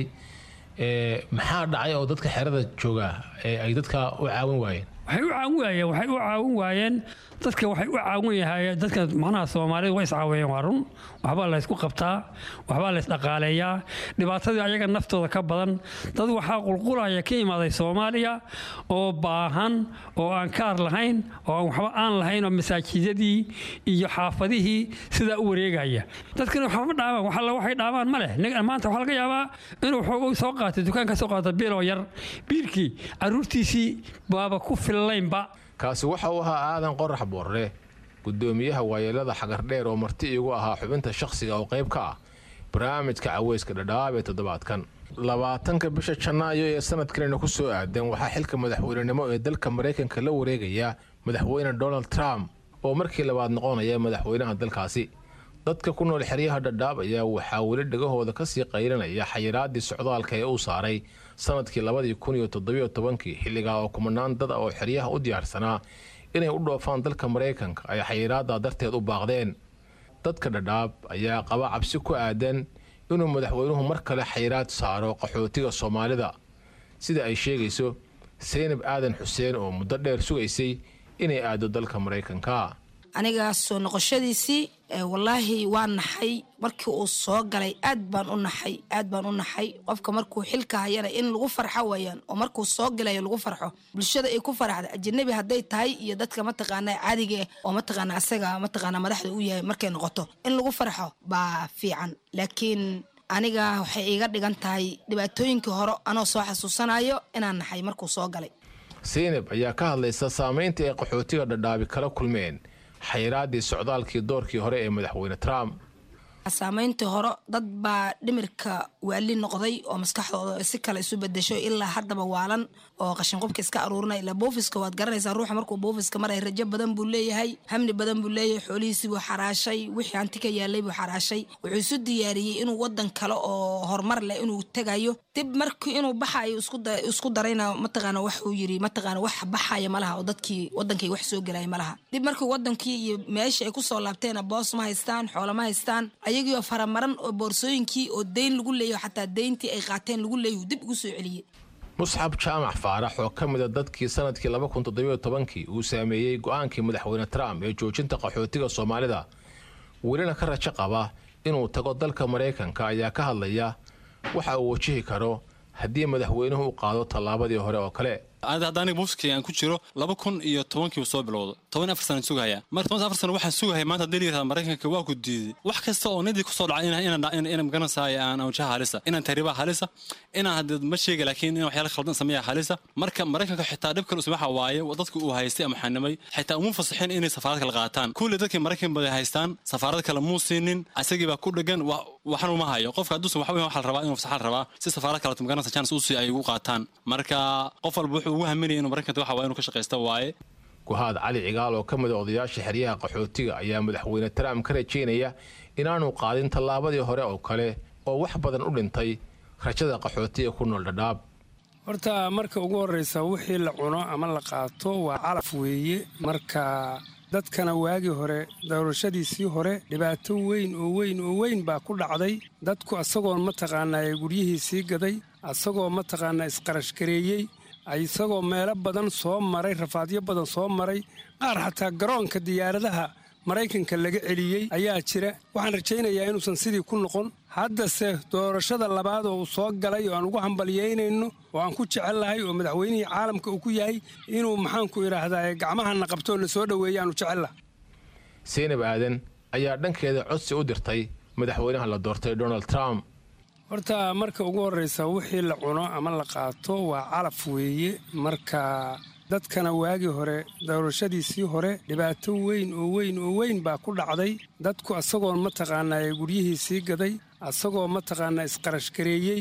maxaa dhacay oo dadka xerada jooga ee ay dadka u caawin waayeen waxay u caawin waayeen waxay u caawin waayeen dadka waxay u caawin yahaayeen dadka macnaha soomaalidu way iscaawiyeen waa run waxbaa la ysku qabtaa waxbaa la ysdhaqaaleeyaa dhibaatadii ayaga naftooda ka badan dad waxaa qulqulaya ka imaaday soomaaliya oo baahan oo aan kaar lahayn oo aan waxba aan lahayn oo masaajidadii iyo xaafadihii sidaa u wareegaya dadkana waxba dhaamaan waxalla waxay dhaamaan ma leh maanta waxaa laga yaabaa inuu xoogay soo qaatay dukaan ka soo qaata biiloo yar biilkii carruurtiisii baaba ku fillaynba kaasi waxa uu ahaa aadan qorax boorre gudoomiyaha waayeelada xagardheer oo marti iigu ahaa xubinta shakhsiga oo qayb ka ah barnaamijka caweyska dhadhaab ee toddobaadkan labaatanka bisha janaayo ee sanadkanina ku soo aadan waxaa xilka madaxweynenimo ee dalka maraykanka la wareegaya madaxweyne donald trump oo markii labaad noqonaya madaxweynaha dalkaasi dadka ku nool xeryaha dhadhaab ayaa waxaa weli dhagahooda kasii qaylinaya xayiraadii socdaalka ee uu saaray sanadkii labadii kun iyo toddobiyo tobankii xilligaa oo kumanaan dad oo xeryaha u diyaarsanaa inay u dhoofaan dalka maraykanka ay xayiraaddaa darteed u baaqdeen dadka dhadhaab ayaa qaba cabsi ku aadan inuu madaxweynuhu mar kale xayiraad saaro qaxootiga soomaalida sida ay sheegayso saynab aadan xuseen oo muddo dheer sugaysay inay aado dalka maraykanka aniga soo noqoshadiisii wallaahi waa naxay markii uu soo galay aad baan u naxay aad baan u naxay qofka markuu xilka hayana in lagu farxo wayaan oo markuu soo galayo lagu farxo bulshada ay ku faraxda ajanabi hadday tahay iyo dadka mataqaana caadiga ah oo mataqaana asaga mataqaana madaxda u yahay markay noqoto in lagu farxo baa fiican laakiin aniga waxay iga dhigan tahay dhibaatooyinkii hore anoo soo xasuusanayo inaan naxay markuu soo galay saynab ayaa ka hadlaysa saamaynta ay qaxootiga dhadhaabi kala kulmeen xayiraadii socdaalkii doorkii hore ee madaxweyne trump saamayntii hore dad baa dhimirka waali noqday oo maskaxdooda si kale isu bedesho ilaa haddaba waalan oo qashinqubka iska aruurinay ilaa boofiska waad garanaysaa ruuxa markuu boofiska maray rajo badan buu leeyahay hamni badan buu leeyahay xoolihiisii buu xaraashay wixii hanti ka yaalay buu xaraashay wuxuu isu diyaariyey inuu wadan kale oo horumar leh inuu tegayo dib markii inuu baxayo isku darayna mataqaana waxuu yiri mataqaana wax baxaya malaha oo dadkii wadankay wax soo gelaya malaha dib markii wadankii iyo meeshii ay kusoo laabteena boos ma haystaan xoolo ma haystaan ayagii oo faramaran oo boorsooyinkii oo dayn lagu leeyaho xataa dayntii ay qaateen lagu leeyahu dib ugu soo celiyey musxab jaamac faarax oo ka mida dadkii sanadkii laba kun toddobiyo tobankii uu saameeyey go-aankii madaxweyne trump ee joojinta qaxootiga soomaalida welina ka rajo qaba inuu tago dalka maraykanka ayaa ka hadlaya waxa uu wajihi karo haddii madaxweynuhu u qaado tallaabadii hore oo kale hadda aniga buuskii aan ku jiro laba kun iyo tobankii uu soo bilowdo toban afar sana sugahaya marka toban afar sana waxaan sugahaya maanta haddii layirahda maraykanka waa ku diiday wax kasta oo nidii kusoo dhacay inaan magaranasaayo aan wajaha halisa inaan tahriibaha halisa inaan hadda ma sheega laakiin in waxyaala khaldan sameeya halisa marka maraykanka xitaa dhib kale usma waxa waaye dadki uu haystay ama xanimay xitaa uma fasaxin inay safaarad kale qaataan kulley dadkii maraykan baday haystaan safaarad kale muu siinin asagii baa ku dhegan waxan uma hayo qofka hadduusan wax weyn waxa la rabaa inuu fasaxa la rabaa si safaarad kaleto magaranasa chance usii ay ugu qaataan marka qof walba wuxuu ugu haminaya inuu maraykanka waxa waa inuu ka shaqaysta waaye guhaad cali cigaal oo ka mid a odayaasha xeryaha qaxootiga ayaa madaxweyne trump ka rajaynaya inaanu qaadin tallaabadii hore oo kale oo wax badan u dhintay rajada qaxootiga ku nool dhadhaab horta marka ugu horraysa wixii la cuno ama la qaato waa calaf weeye marka dadkana waagii hore doorashadiisii hore dhibaato weyn oo weyn oo weyn baa ku dhacday dadku asagoo mataqaanaa guryihii sii gaday asagoo mataqaanaa isqarashgareeyey isagoo meelo badan soo maray rafaadyo badan soo maray qaar xataa garoonka diyaaradaha maraykanka laga celiyey ayaa jira waxaan rajaynayaa inuusan sidii ku noqon haddase doorashada labaad oo uu soo galay oo aan ugu hambalyaynayno oo aan ku jecel lahay oo madaxweynihii caalamka uu ku yahay inuu maxaanku idhaahdaa gacmahana qabtoo na soo dhoweeya aanu jecel laha saynab aadan ayaa dhankeeda codsi u dirtay madaxweynaha la doortay donald trump horta marka ugu horraysa wixii la cuno ama la qaato waa calaf weeye marka dadkana waagii hore doorashadiisii hore dhibaato weyn oo weyn oo weyn baa ku dhacday dadku asagoo mataqaanaa guryihii sii gaday asagoo mataqaanaa isqarashgareeyey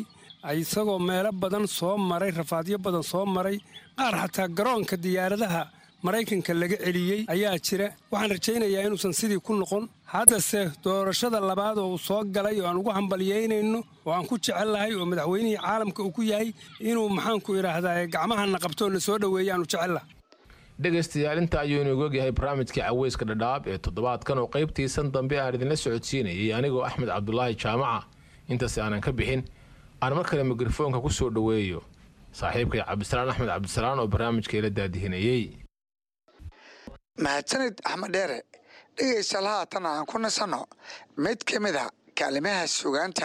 isagoo meelo badan soo maray rafaadyo badan soo maray qaar xataa garoonka diyaaradaha maraykanka laga celiyey ayaa jira waxaan rajaynayaa inuusan sidii ku noqon haddase doorashada labaad oo uu soo galay oo aan ugu hambalyaynayno oo aan ku jecellahay oo madaxweynihii caalamka uu ku yahay inuu maxaanku idhaahdaa gacmahana qabto oo na soo dhoweeya aanu jecellaha dhegaystayaal inta ayuu inoogu ogyahay barnaamijkii caweyska dhadhaab ee toddobaadkan oo qaybtiisan dambe aan idinla socodsiinayay anigoo axmed cabdulaahi jaamaca intaas aanan ka bixin aan mar kale mikrofoonka ku soo dhoweeyo saaxiibkay cabdisalaan axmed cabdisalaan oo barnaamijka ila daadihinayey mahadsanid axmed dheere dhegaystayaal haatan aan ku nasanno mid ka mid a kaalimaha sugaanta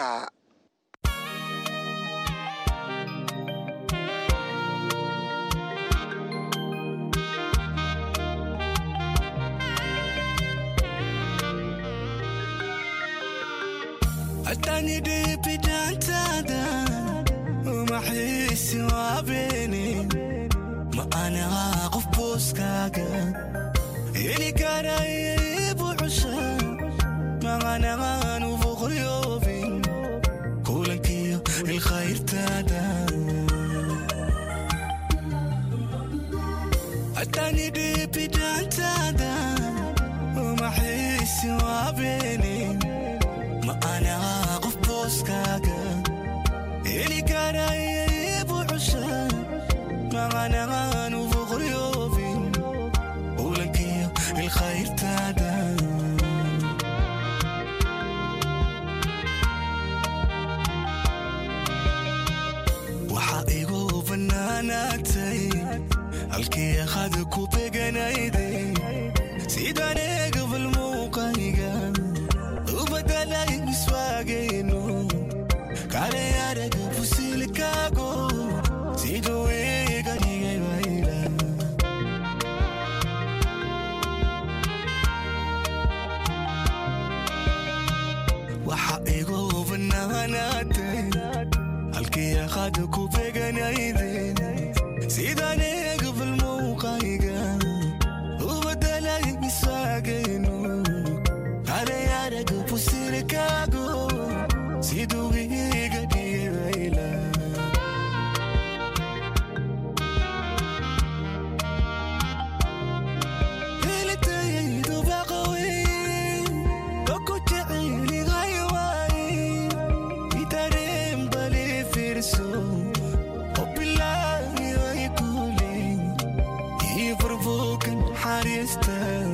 أتاني بدانتادا وما حيسي وابيني ما أنا أقف بوسكاكا إلي كان يجيب عشا ما أنا أنو فوق اليوبين كولن كيو الخير تادا أتاني بدانتادا وما حيسي وابيني ما أنا أقف بوسكاكا إلي كان يجيب عشا ما أنا أنو فوق اليوبين ولكن الخير تادا وحقيقو بناناتي الكي أخذكو بقنايدي سيداني قبل موقعيقا ubadala imiswageno kale yarega fusilikago sidoweganigebaila waxa igu banaanaatay halkii aqada ku beganayden sidaanega balmowqayga ubadala imiswageno Kalearaga pusirikago Sidugiga diyewaila Ilitay dubaqawi Toko chaili gaiwai Itarem bali firso Opilani waikuli Ivervokan haristan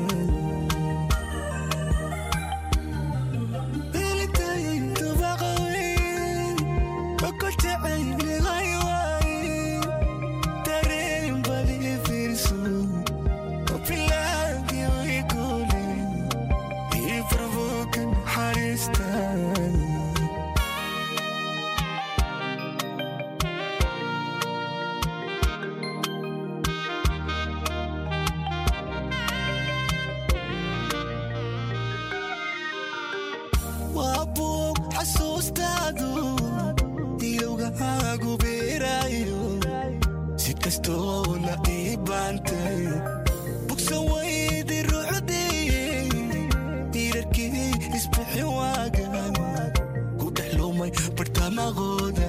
waabuu xasuustaadu ilowgahaagu beeraayo si kastoo la ii baantay bugsan waydi ruucdii diirarkii isbixi waagan ku dhex lumay bartamaqooda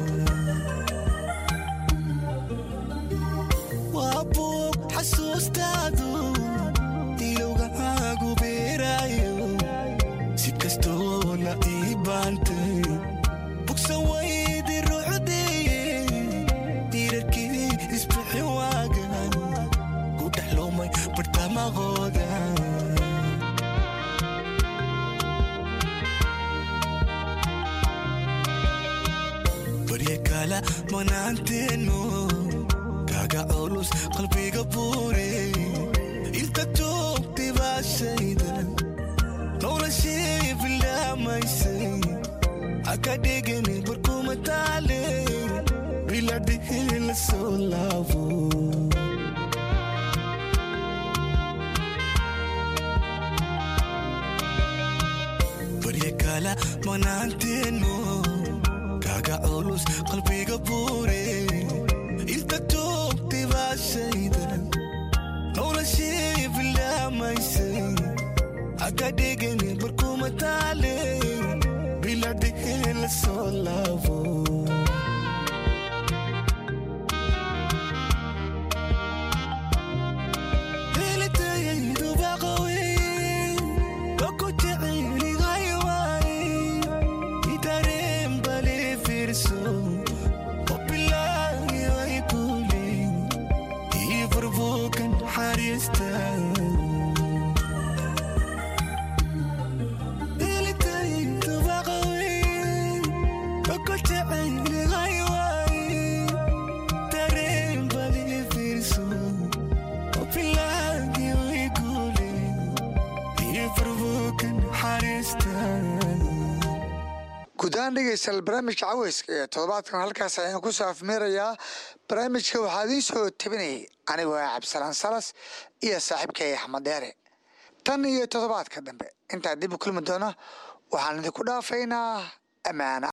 waabuu xasuustaadu ilowgahaagu beeraayo si kastoo la ii baantay bugsan waydi ruucdii diirarkii isbixi waagan ku dhex lumay bartamaqooda barya kala manaanteeno kaaga culus qalbiga buure inta joogtay baa shaydan noloshii bilaamaysay haka dhigani barkuma taale biladhihi la soo laabo barya kala manaanteeno kaaga culus qalbiga buure inta joogtay baa shaydan noloshii bilaamaysay haka dhigani barkuma taale biladhihi la soo laabo naxariista ilitay tubaqawe oko jacaylihay waaye dareen badi fiirso obilaagi way guule iyo furbuuka naxariista guud ahaan dhegeystayaal barnaamijka caweyska ee toddobaadkan halkaas ayaan ku soo afmeerayaa barnaamijka waxaa idiin soo tabinayay anigoo ah cabdisalaan salas iyo saaxiibkay axmed deere tan iyo toddobaadka dambe intaa dib u kulmi doona waxaan idinku dhaafaynaa ammaano